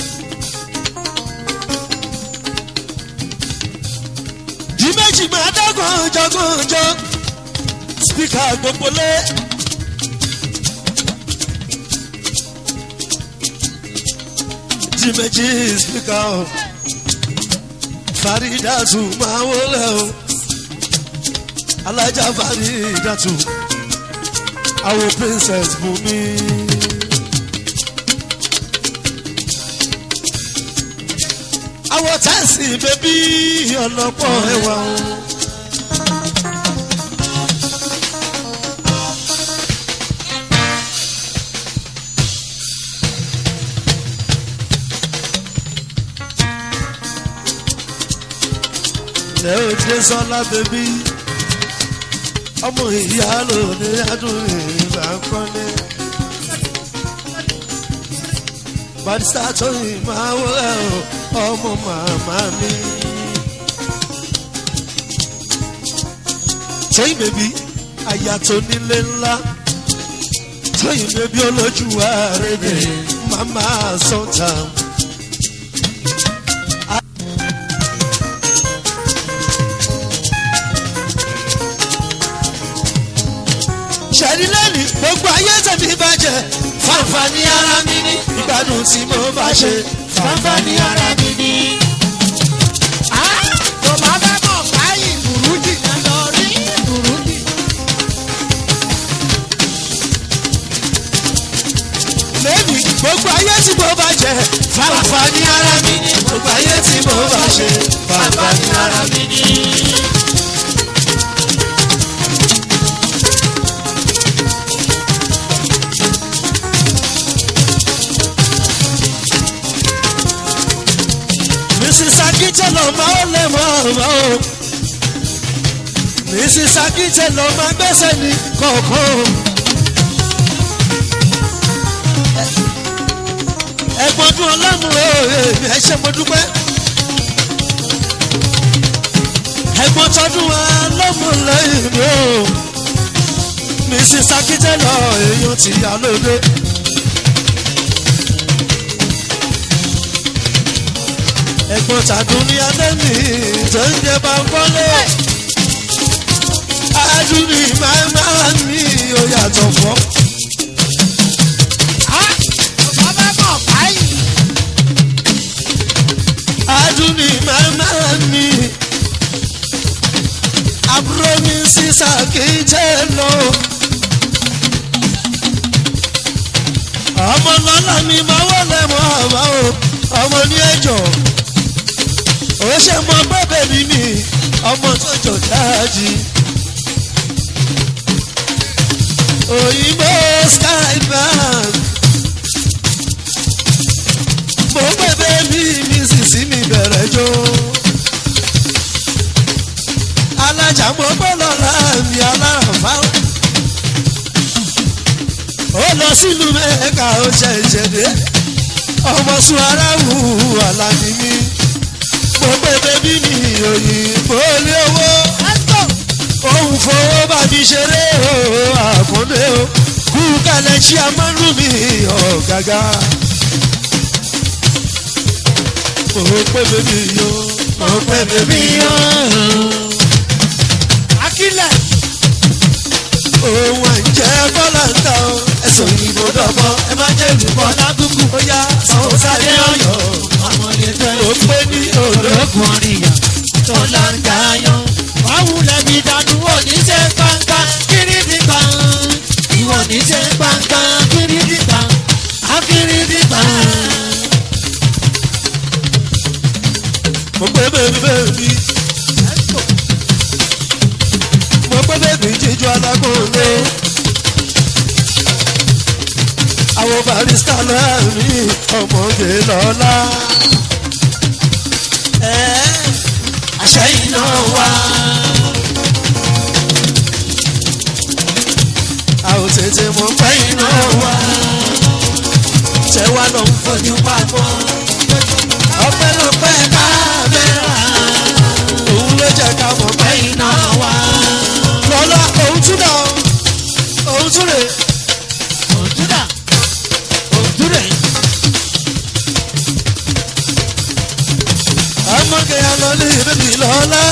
di méjì máa dá gànjọ gànjọ spíkà gbogbo lé. di méjì spíkà o fàrídàtú máa wọlé o alájà fàrídàtú àwọn princess bùnmi. àwọn tẹ́sí bẹ́bí ọlọ́pọ̀ ẹwà o. lẹ́ ò dé sọ́lá bẹ́bí ọmọ ìyá ló ní adùn ìgbà kọ́lé. barista tó yìí máa wọlé o ọmọ màmá mi. tóyìn bèbí àyà tó nílé ńlá tóyìn bèbí olójú àrèdè màmá sọ́tà. ṣẹ̀rí lẹ́nu gbogbo ayé tẹ̀mí bàjẹ́ fàǹfààní ara mi ní ìgbádùn tí mo bá ṣe fàǹfààní ara mi ní. tó bá fẹ́ mọ̀ báyìí burújí náà lọ rí burújí. lẹ́nu gbogbo ayé tí mo bá jẹ fàǹfààní ara mi ní gbogbo ayé tí mo bá ṣe fàǹfààní ara mi ní. akíntẹ̀ lọ máa ó lè mọ́ ọ̀mọ́ o mrs akíntẹ̀ lọ máa gbẹ́sẹ̀ ní kọ̀ọ̀kan o. ẹ̀gbọ́n dún ọlọ́run èmi ẹ ṣe mo dúpẹ́. ẹ̀gbọ́n tọdún ọlọ́run lẹ́yìn mi o mrs akíntẹ́lọ èèyàn ti yá lóde. ẹ̀gbọ́n tàdún ní adẹ́mi tó ń jẹ bá ń bọ́lé. adúlí máa máa mi ò yàtọ̀ fọ́. bàbá mọ̀ báyìí. adúlí máa máa mi. àbúrò mi sísà kì í jẹ́ lọ. ọmọ lọ́la mi máa wọlé mọ́ àbá o ọmọ ní ẹjọ́ ó ṣe mọ bẹ́bẹ̀ mi mi ọmọ tó jọ dáàjì. òyìnbó skybank mo bẹ́bẹ̀ mi mi sì sí mi bẹ̀rẹ̀ jó. alájà mo bọ́ lọ́la mi alárànfá. ó lọ sílùú mẹ́ka ó ṣe ìṣẹ̀dé ọmọ sùn aráwù àlàní mi mo pé bébí mi òyìnbó lé owó òun fowó bá mi ṣeré o àkúndé o kú kalẹ̀ ṣí amánú mi ọ̀gágá. mo pé bébí yo mo pé bébí yo akílẹ̀ òun àìjẹ́ bọ́lá ń ta o ẹ̀sùn òyìnbó dọ̀bọ̀ ẹ má jẹ́ ìlúbọ̀ lágùnkù ó yá sanwó sáré ọ̀yọ́ ọmọdé fẹ́ ó pé ní òdò. ológun ọ̀rìyàn tó láǹkà yan. wàhùn lẹ́bi dànù wò ní ṣe pàǹkà kírìdì kan. ìwọ ní ṣe pàǹkà kírìdì kan. akírìdì kan. mo pé bèbí bèbí mo pé bèbí jíjọ alágbóńdé àwọn barista náà mi ọmọge lọ́la àṣẹ iná wa àwọn tètè mọ pé iná wa tẹwa lọ ń fojú papọ̀ ọpẹ́lọpẹ́ kámẹ́rà òun ló jẹ́ ká mọ̀ pé iná wa lọ́la òun tún dà òun tún rè òtúdà òtúdà ọmọge alọ́lé bèbí lọ́la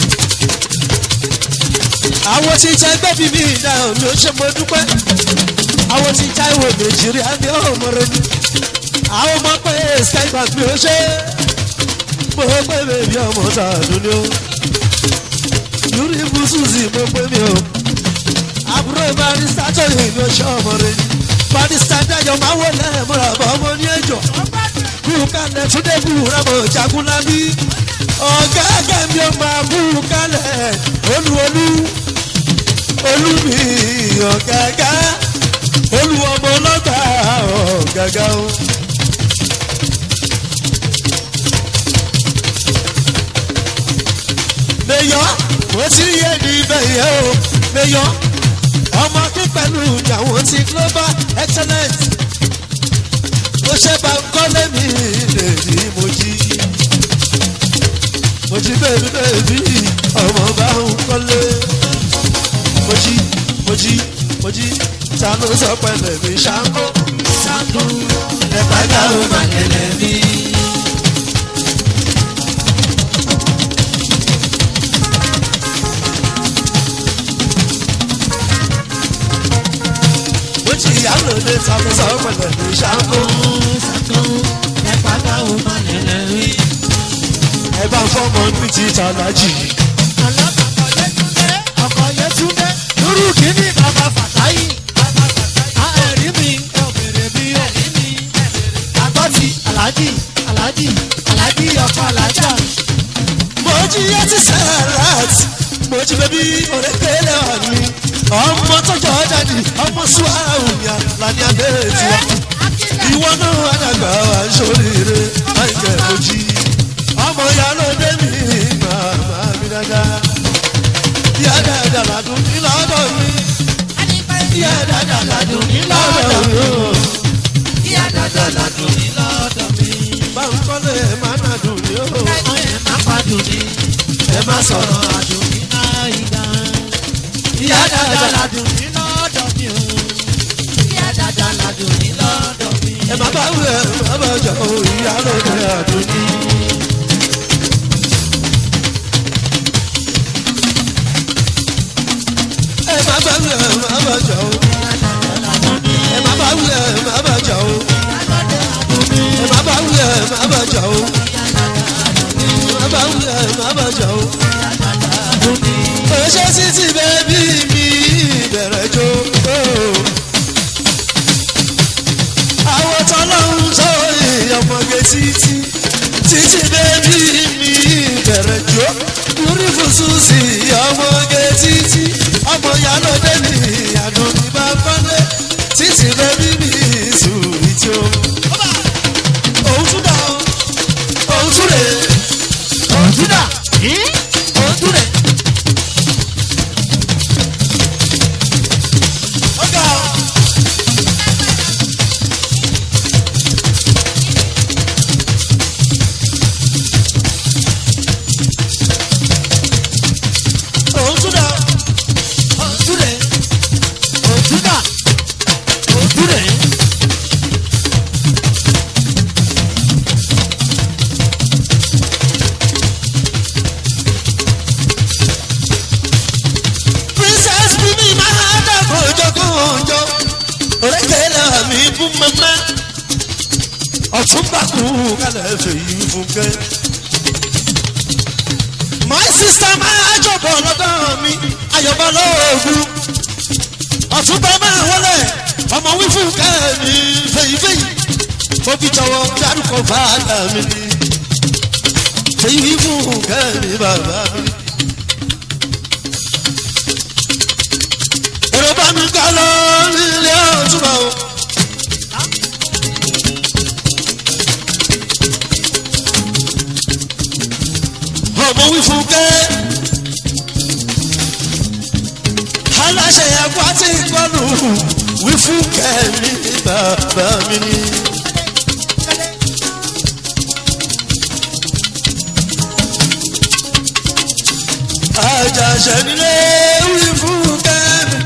àwọn tí ìjà ẹgbẹ́ bí mi ìdá mi ò ṣe mo dúpẹ́ àwọn tí ìjà ìwé nàìjíríà ní ọmọ rẹ ni àwọn ọmọ pé skybank mi ò ṣe mo pé bèbí ọmọ tààdùn ni ó lórí ibùsùsì mo pé mi ò àbúrò barista tó yìí mi ò ṣe ọmọ rẹ ni barista dájọ máa wọlé múra bọ́ ọmọ ní ẹjọ́ kú kalẹ̀ túndé kú rámọ̀ jagunlabi ọ̀gá kẹ́mi ó máa kú kalẹ̀ olúolú olúmi ọ̀gágá olúọmọ ọlọ́gbà ọ̀gágá o. mẹyọ mo ti rí ẹni bẹyẹ o mẹyọ ọmọ akínpẹ̀lú ìyàwó ti global excellence mo ṣe bá ń kọ́lé mi lè ní mo jí mo jí bèbí bèbí ọmọ bá ń kọ́lé mo jí mo jí mo jí ta ló sọ pẹ̀lẹ́ mi ṣáńkó sango ẹ̀pá dáhùn má lẹ̀lẹ̀ mi. mo jí ìyá lòdì ta ló sọ pẹ̀lẹ́ mi ṣáńkó sango ẹ̀pá dáhùn má lẹ̀lẹ̀ mi. ẹ bá fọmọ ní ti tàlájì ọlọ́kọ̀ yẹtúndé ọkọ̀ yẹtúndé lórí kìíní bàbá fàtáyì. ẹ̀rí mi ọ̀bẹ̀rẹ̀ mi ẹ̀rí mi. àgọ́tì aláàjì aláàjì aláàjì ọkọ̀ aláàjà. mo jí ẹtí sẹ́rat mo jí bẹ́bí òrékèlè ọ̀nì ọmọ tọjọ jáde ọmọ suwara òyà lani abẹ́rẹ́ tiwa ìwọ náà àdàgbà wà ń sóríire àìjẹ́ mo jí ọmọ ìyá lóde dáadáa ládùn ní lọ́dọ̀ mi. ìyá dada ladùn ní lọ́dọ̀ mi o. ìyá dada ladùn ní lọ́dọ̀ mi. báńkọ́lé ẹ̀ máa nà dùn ní o. ẹ má padùn ní. ẹ má sọ̀rọ̀ àdùn ní náírà. ìyá dada ladùn ní lọ́dọ̀ mi o. ìyá dada ladùn ní lọ́dọ̀ mi. ẹ má bá wù ẹ má bá jà o ìyá lóde àdùn ní. ẹ má bá wù ẹ má bá jà o. ẹ má bá wù ẹ má bá jà o. ẹ má bá wù ẹ má bá jà o. ẹ má bá wù ẹ má bá jà o. Oṣé títí bẹ́bí mi bẹ̀rẹ̀ jó. Àwọn tọ́lọ́hún tó ìyọmọge títí. Títí bẹ́bí mi bẹ̀rẹ̀ jó. Lórí fùsùn sí ọmọge títí. Ọmọ ìyálóde ní àdùn ní bá kọ́lé. Títí bẹ́bí mi sùn ìjó. Òun tún dà ó. Òun tún rè é. òtúndà òtúndà. Ọ̀gá o. Òun tún dà. òtúndà òtúndà òtúndà. Princess Bimi máa dàgbò jọgúnjọ. Òrékèlè mi bú mẹ́mẹ́. Ọ̀túnba kú kálẹ̀ fèyí fúnkẹ́. My sister máa jọ̀bọ̀ lọ́dọ̀ mi. Ayọ̀bọ̀ lóògùn. Ọ̀túnba máa wọlé. Ọmọ wí fúnkẹ́ mi fèyí fèyí. Mo fi jọ̀wọ́ dárúkọ fàdà mi ni. Fèyí fúnkẹ́ mi bàbá mi. èrò bá mi ká lọ nílé ọ̀túnba o. ọmọ wí fún kẹ́ aláṣẹ ẹ̀kọ́ àti ìgbọ́nù wí fún kẹ́ mi bàbá mi ni. àjàṣẹ nílé wí fún kẹ́ mi.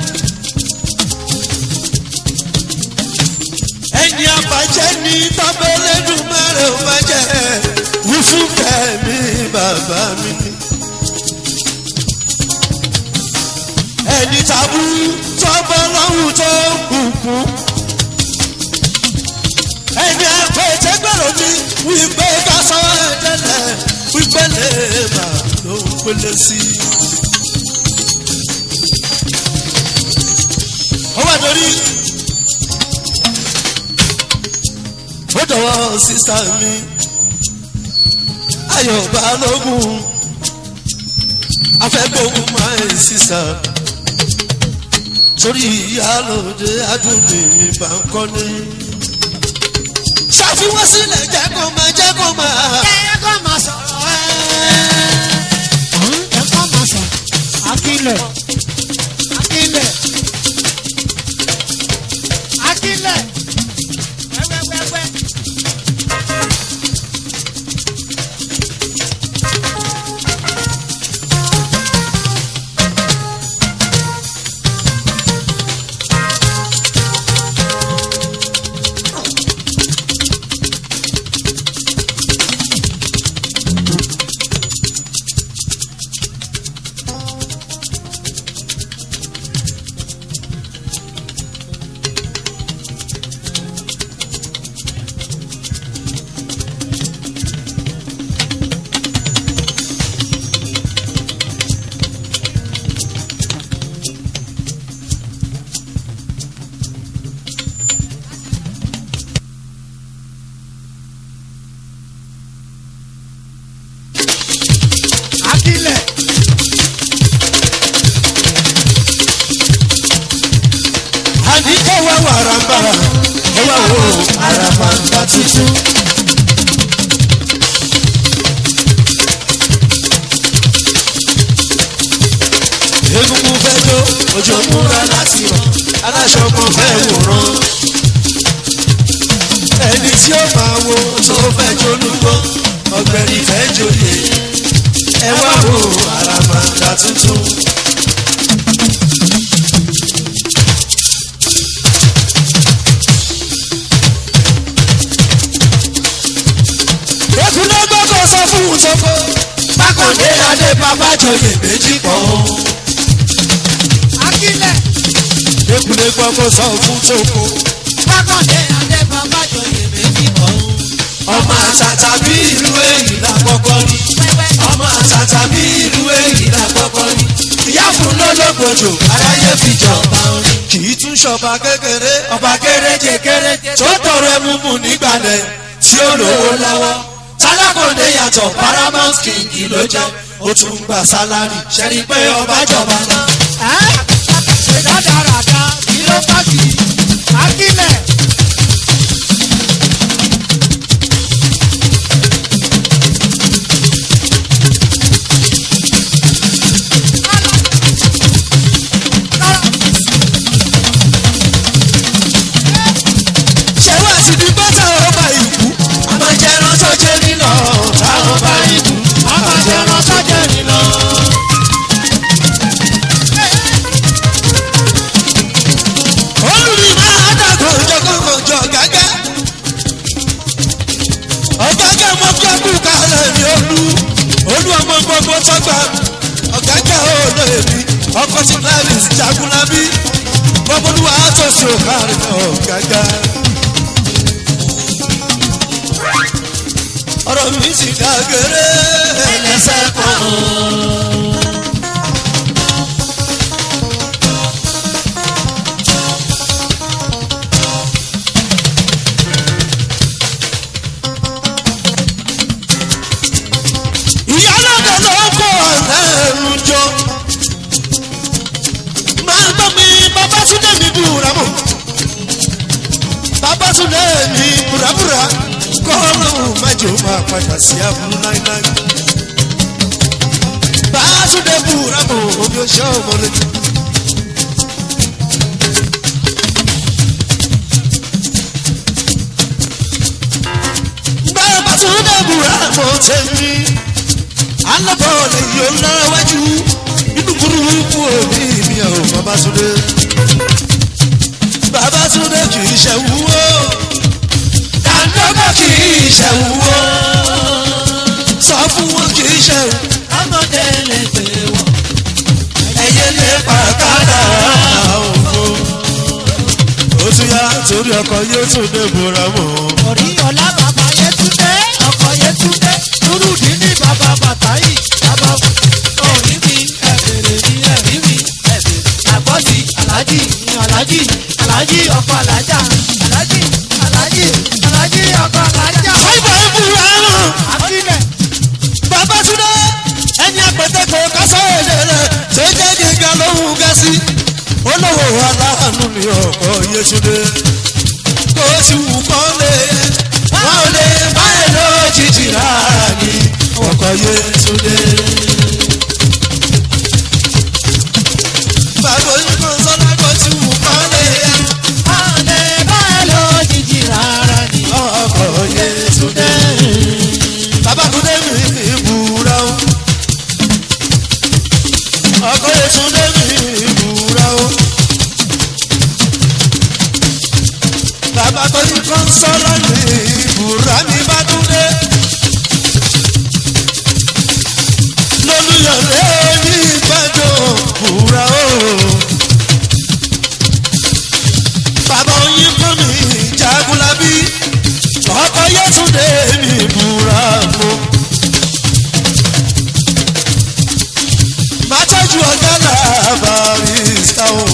ẹni àbàjẹ́ ní tábẹ́lẹ́dùn mẹ́rin ò máa jẹ́ wí fún kẹ́mi bàbá mi ni. ẹni tàbú tọ́gbọ́ lọ́hùn tó kùkù. ẹni àpèjẹgbẹ̀rún mi wípé ká sọ ẹ̀dẹ́lẹ̀ wípé lè má ló ń pélé sí i. ó wà lórí. ó dọ̀wọ́ sísá mi ayọ̀ balógun afẹ́gbóhùn máa ń sísá torí ìyálòde adúlé mi bá ń kọ́lé. ṣàfihàn sílẹ̀ jẹ́ kó máa jẹ́ kó máa. ẹ kọ́ máa sọ̀rọ̀ ẹ. ẹ kọ́ máa sọ̀rọ̀ akílẹ̀ akílẹ̀ akílẹ̀ wẹ́wẹ́wẹ́wẹ́. akílẹ̀ àní kó wá wàràǹbarà kó wá wo àràmàǹdà tuntun. egungun fẹ́ jó òjò múra láti rọ̀ aláṣọ kan fẹ́ wòran ẹni tí ó máa wo tó fẹ́ jolúgbọ́ ọ̀gbẹ́ni fẹ́ joyè ẹ wá wo àràmàǹdà tuntun. èkúlẹ̀ gbọ́dọ̀ sọ fún un tó kó bákàndé adé bàbá joyè méjì pọ̀ o. akílẹ̀ èkúlẹ̀ gbọ́dọ̀ sọ fún tó kó bákàndé adé bàbá joyè méjì pọ̀ o. ọmọ àtàtà bí ìlú èyí la kọ́kọ́ rí ọmọ àtàtà bí ìlú èyí la kọ́kọ́ rí ìyá fún lọ́lọ́gbọ̀jọ aráyé fi jọba orin. kì í tún ṣọba kékeré ọba kéréje kéréje tó tọrọ ẹmu mu nígbàlẹ̀ tí ó lówó lọ́wọ́ tálákòndé yàtọ̀ paramount king ló jẹ́ ó tún gba sálárì ṣẹ́ni pé ọba jọba náà. ẹ́ ṣe dáradára kí ló bá kì í akílẹ̀. ṣé wá sí ní bọ́tà ọba ìkú àmọ̀jẹ̀rán tó jẹ́ nínú táwọn bá ìkú àmọ̀jẹ̀rán tó jẹ́ nínú. olùrí máa dàgbọ́ jọkọ̀jọ gágá ọ̀gágá mọ kí a kú kálẹ̀ ní olú olú ọmọ gbogbo tọ́gbà ọ̀gágá olóyè mi ọkọ̀ tí láàrin jagunlabi gbọ́bọ́lúwa tó ṣe òkàrin ọ̀gágá. ọ̀rọ̀ mi ti dàgẹ̀rẹ́ ẹlẹ́sẹ̀ kan. ìyálọ́dẹ ló kó ẹ̀rù jọ. máa gbọ́ mi babátúndé mi búra mọ́. babátúndé mi búrabúra kọ́ọ̀lù májò máa padà sí aburú láíláí. bátúndé búra mọ́ omi ọṣẹ́ ọmọ létí. babátúndé búra mọ́ tẹ̀mí alábọ̀ọ̀lẹ̀ yóò lára wájú inú burúkú òní mi ò babátúndé. babátúndé kì í ṣe wúwo dàńdọ́gbà kì í ṣe wúwo sọ fún wọn kì í ṣe wúwo ọmọdé lè pè wọ́n. ẹyẹ lè pàkádà òfo. ó tún yá torí ọkọ yóò tún dé bora mọ́. orí ọlá bàbá yẹtúndé ọkọ yẹtúndé nurudi ní bàbá bàtáyì bàbá orí mi ẹbẹrẹ mi ẹrí mi ẹbẹrẹ àgbọ̀dì alájì ní alájì alájì ọkọ alájà alájì alájì alájì ọkọ alájà. fáìbà ìbúra mọ́. akílẹ̀ Babátúndé ẹni apẹ̀tẹ̀kọ̀ kásán èdè rẹ̀ tó jẹ́ gíga lóhùn gẹ̀ẹ́sì. olówó aláàánú ni ọkọ̀ Yétúndé. kó sì wù kọ́ lé wọn ò lè báyìí lójijì rárá ni ọkọ̀ Yétúndé. bàbá onígbò sọ́lá kó sì wù kọ́ lé ọ̀lẹ́ báyìí lójijì rárá ni. ọkọ̀ Yétúndé. Babátúndé mi ìbúra o. ọkọ̀ Yétúndé mi ìbúra o. bàbá tó ní kọ́ńsọ́lá mi ìbúra mi bá dúdé. lólùyọ̀lé ní ìgbàjọ búra o. bàbá oyin kọ́ mi jagunlabi ọkọ̀ Yétúndé mi búra fún. máa tọ́jú ọ̀gá làbàrísà o.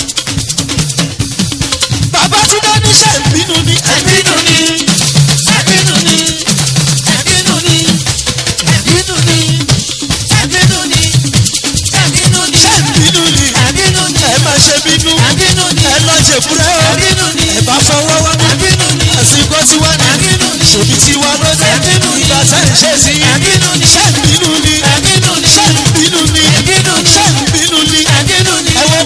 Babátúndé níṣẹ́ ìbínú ni ẹ̀bínú ni ẹ̀bínú ni ẹ̀bínú ni ẹ̀bínú ni ẹ̀bínú ni ẹ̀bínú ni ṣé ìbínú ni ẹ̀bínú ni ẹ máa ṣe bínú ẹ̀bínú ni ẹ lọ ṣèkúrẹ́ o ẹ̀bínú ni ẹ bá fọwọ́ wá ní ẹ̀bínú ni àsìkò tiwa ní ẹ̀bínú ni ṣèbí tiwa ló dé ẹ̀bínú ni ìgbà tẹ́ ń ṣe sí ẹ̀bínú ni ṣé ìbínú ni ẹ̀bínú ni ṣé ìbínú ni ẹ̀bínú ni ṣé ìbínú ni ẹ̀bínú ni ẹ wo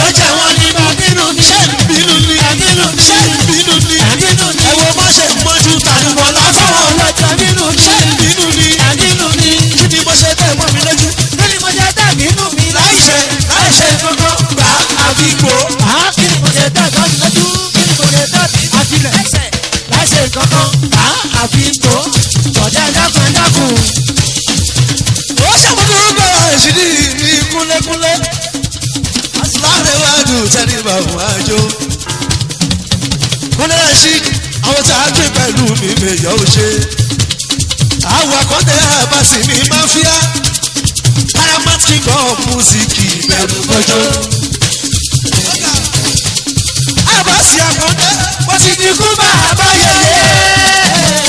jẹ́ wọn ní bá bínú ní. ṣé ìbínú ní. Ẹ̀bínú ní. ṣé ìbínú ní. Ẹ̀bínú ní. ẹ wo bó ṣe mọ́jú tàdúgbò látọ̀wọ̀ Ọlọ́jọ́ bínú ní. ṣé ìbínú ní. Ẹ̀bínú ní. kí ni mo ṣe tẹ̀ mọ́ mi lójú. Kí ni mo ṣe tẹ̀ bínú mi láì láìṣe láìṣe kankan gbà àbí gbò. Á kí ni mo ṣe tẹ̀ tọ́jú lójú? Kí ni mo ṣe tẹ̀ bí àfilẹ̀? Láìṣe kankan bá àfi gbò. Bọ̀dá dákun dákun. ó ṣàmúlò gbọ́dọ̀ ìṣídì ní kúnlẹ́kúnlẹ́. láàrẹ̀wájú tẹ́lí bàbá àjò. kúnlẹ̀ sí àwọn tá a gbé pẹ̀lú mi mèyọ́ ò ṣe. àwọn akọ́tẹ́ àbáṣì mi máa fíà. paramount king of music ìbẹ̀rù gbọ́jọ́. àbáṣì àkọ́tẹ́ bó ti di kú bá a bá yẹyẹ.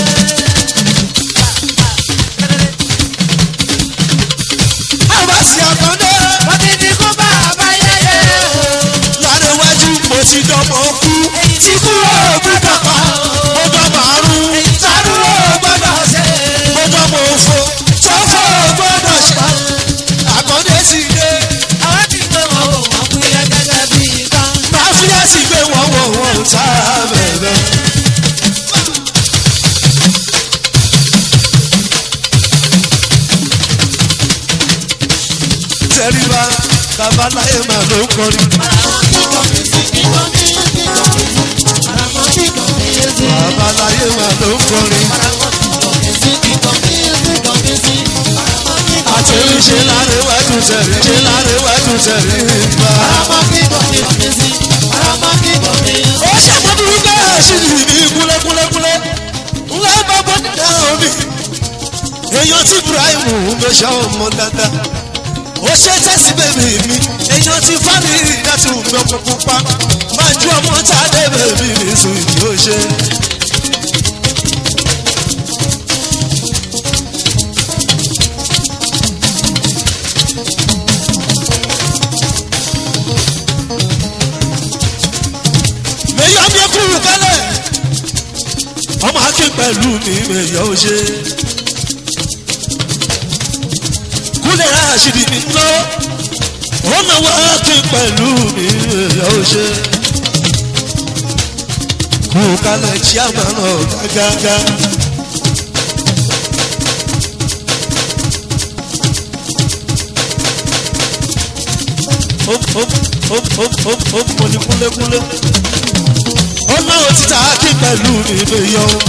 àbáṣì àkọ́tẹ́. Wọ́n ti di kó bá àbáyẹyẹ. lárẹ̀wájú mo ti dọ́mọ̀ kú. tí kú ó gbọ́dọ̀ pa mo dọ́mọ̀ àrùn. tàrú ó gbọ́dọ̀ ṣe. mo dọ́mọ̀ òfo tọ́fọ̀ ó gbọ́dọ̀ ṣe. àkọ́dé ti dé. Àwọn ti gbé wọn wò wọ́n fún yẹ gẹ́gẹ́ bí nǹkan. máfíà ti gbé wọ́n wọ̀ wọ́n tá a bẹ̀rẹ̀. tẹríba babaláyé màá ló ń kọrin. babaláyé màá ló ń kọrin. àti ṣe lárẹ̀wájú tẹ̀rí ṣe lárẹ̀wájú tẹ̀rí bá. ó ṣàmọ́dúró bẹ́ẹ̀ sí ni ní kúlẹ́kúlẹ́kúlẹ́ ńlá bá bọ́ nígbà omi èèyàn tí ibrahim ló ṣe ọmọ dáadáa ó ṣe tẹ́sí bèbí mi èèyàn tí fámi láti wùmí ọkọ̀ pupa máa ju ọmọ tá a dé bèbí mi sùn ìdí ó ṣe. mèyọ́ mi kúrú kálẹ̀ ọmọ akin pẹ̀lú mi mèyọ́ ó ṣe. kúlẹ̀ ráṣìdì mi ná ó náwó akin pẹ̀lú mi mèyọ́ ó ṣe. kú kálẹ̀ tí a máa nà gágágá. ó ó ó ó ó ó mo ní kúlẹ̀kúlẹ̀ ó náwó títà akin pẹ̀lú mi mèyọ́ ó.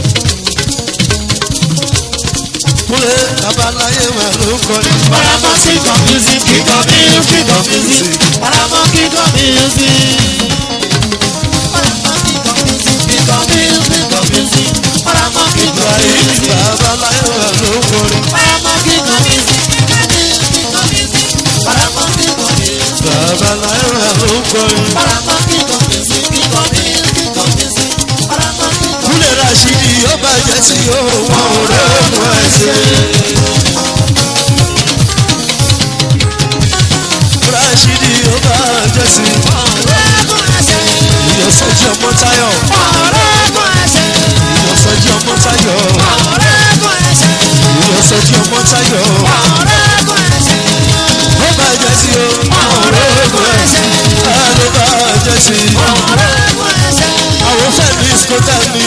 kúlẹ̀ babaláyé wà ló ń kọrin. Paramount king of music, king of music, king of music. Paramount king of music. Paramount king of music, king of music, king of music. Paramount king of Ibrahim music. babaláyé wà ló ń kọrin. Paramount king of music, king of music, king of music. Paramount king of music. babaláyé wà ló ń kọrin. Paramount king of music, king of music, king of music. Paramount king of kúlẹ̀ rasidi ó bàjẹ́ tí ó wọ́n ò rẹ́nu ẹsẹ̀. rasidi ó bàjẹ́ sí. ìyọ̀sọ́jí ọmọ táyọ̀. ìyọ̀sọ́jí ọmọ táyọ̀. ìyọ̀sọ́jí ọmọ táyọ̀. ó bàjẹ́ sí o. wọ́n ò rẹ́nu ẹsẹ̀. ló bàjẹ́ sí. àwọn fẹ́mi skótà mi.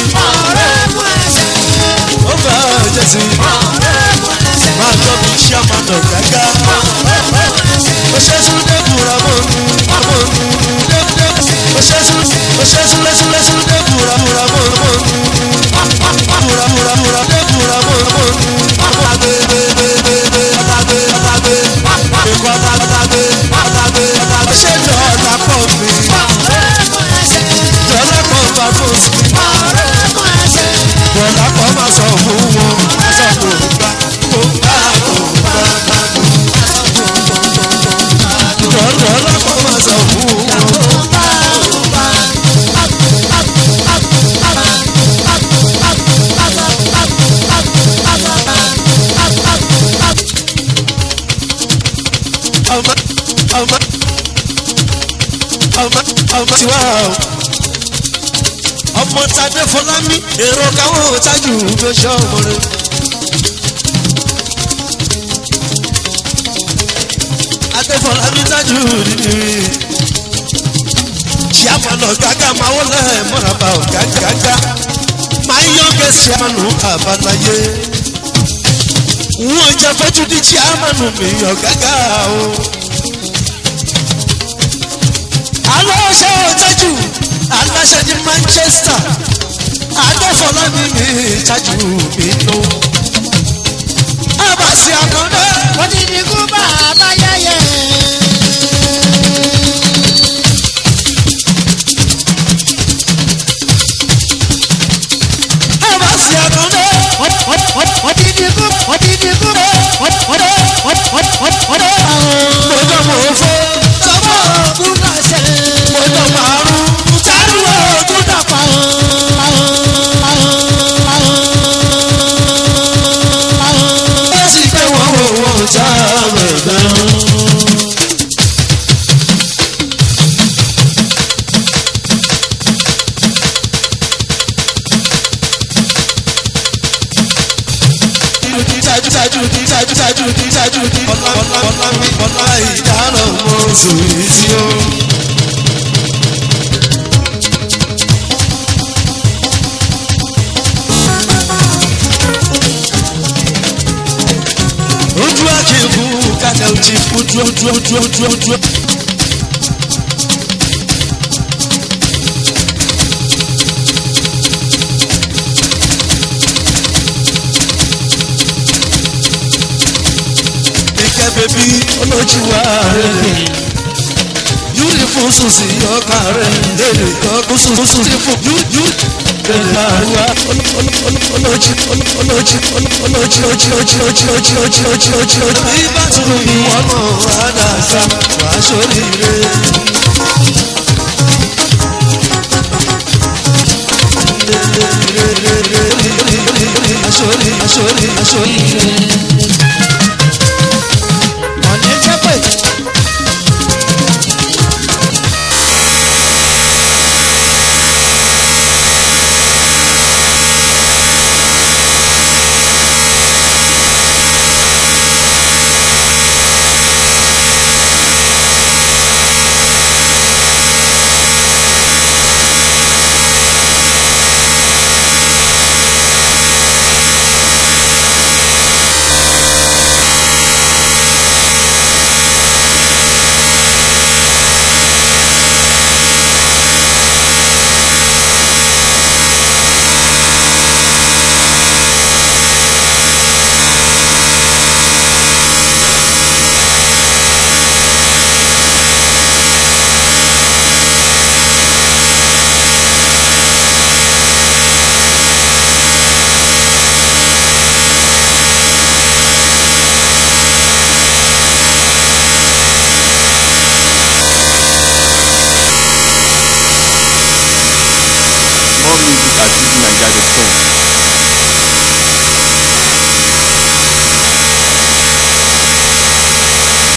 ó bàjẹ́ sí. máa tọ́ mi ṣàmánà gágá. Oṣeṣu dẹ́kura mọ́nu, mọ́nu, dẹ́kudẹ́ku. Oṣeṣu, oṣeṣu lẹ́ṣulẹ́ṣu dẹ́kura múra mọ́nu, mọ́nu. Múra múra múra dẹ́kura mọ́nu, mọ́nu. Ọ̀tàgbé, gbé, gbé, gbé, gbé, ọ̀tàgbé, ọ̀tàgbé. Èkó ọ̀tàgbé, ọ̀tàgbé, ọ̀tàgbé. Ṣé dọ̀ọ̀dà pọ̀ mi? Dọ̀ọ̀dà pọ̀ bá fún mi. Dọ̀ọ̀dà pọ̀ máa sọ fún wọn. Máa sọ fún ògbà, ògbà, ògbà, ògbà. Dọ̀ọ̀dà pọ̀ máa sọ fún wọn. ọmọ ọmọ ọmọ ọmọ tiwa o ọmọ tadé fọlámi èrò káwọn tájù ló ṣe ọmọ rẹ. adé fọlámi tájù nínú ṣíàmánù ọ̀gágá máa wọlé mọ́ràbà ọ̀gágágá máa yan gẹ̀ẹ́sì ṣíàmánù àbáláyé wọ́n jẹ́ fojú di ṣíàmánù mi ọ̀gágá o. aláṣẹ ọ̀tẹ́jù aláṣẹ ní manchester agbófọlá ní mi ìtajú mi nù. abasi àkàndé. odidi kú bàbá yẹyẹ. abasi àkàndé. odidi kú odidi kú odidi odidi. mọ̀jọ́ mọ̀ fọ́ tọ́mọ̀ kú láṣẹ. mọ̀jọ́ màrún tálùwọ̀ ọdún dàpọ̀. ó sì pé wọ́n wò wọ́n já mẹ̀gbẹ́. Tájú tájú tájú tájú tájú ọlá ọlá ọlá mi ọlá ìdáná mọ́ sùn sí o. ojú àkìkù kàdé òjì ojú ojú ojú ojú ojú. Ìkẹ́ bèbí olójú wa rẹ̀ yúri fún sùsì ọkà rẹ̀ èrè ọkùn sùsì fún yúyú. Bẹ̀rẹ̀ àríwá olójú olójú olójú olójú ojú ojú ojú ojú ojú ojú ojú ojú. Ibà tún mi wọ́n mọ̀ àdàgbà wàá sóríire. Asori, asori, asori, asori.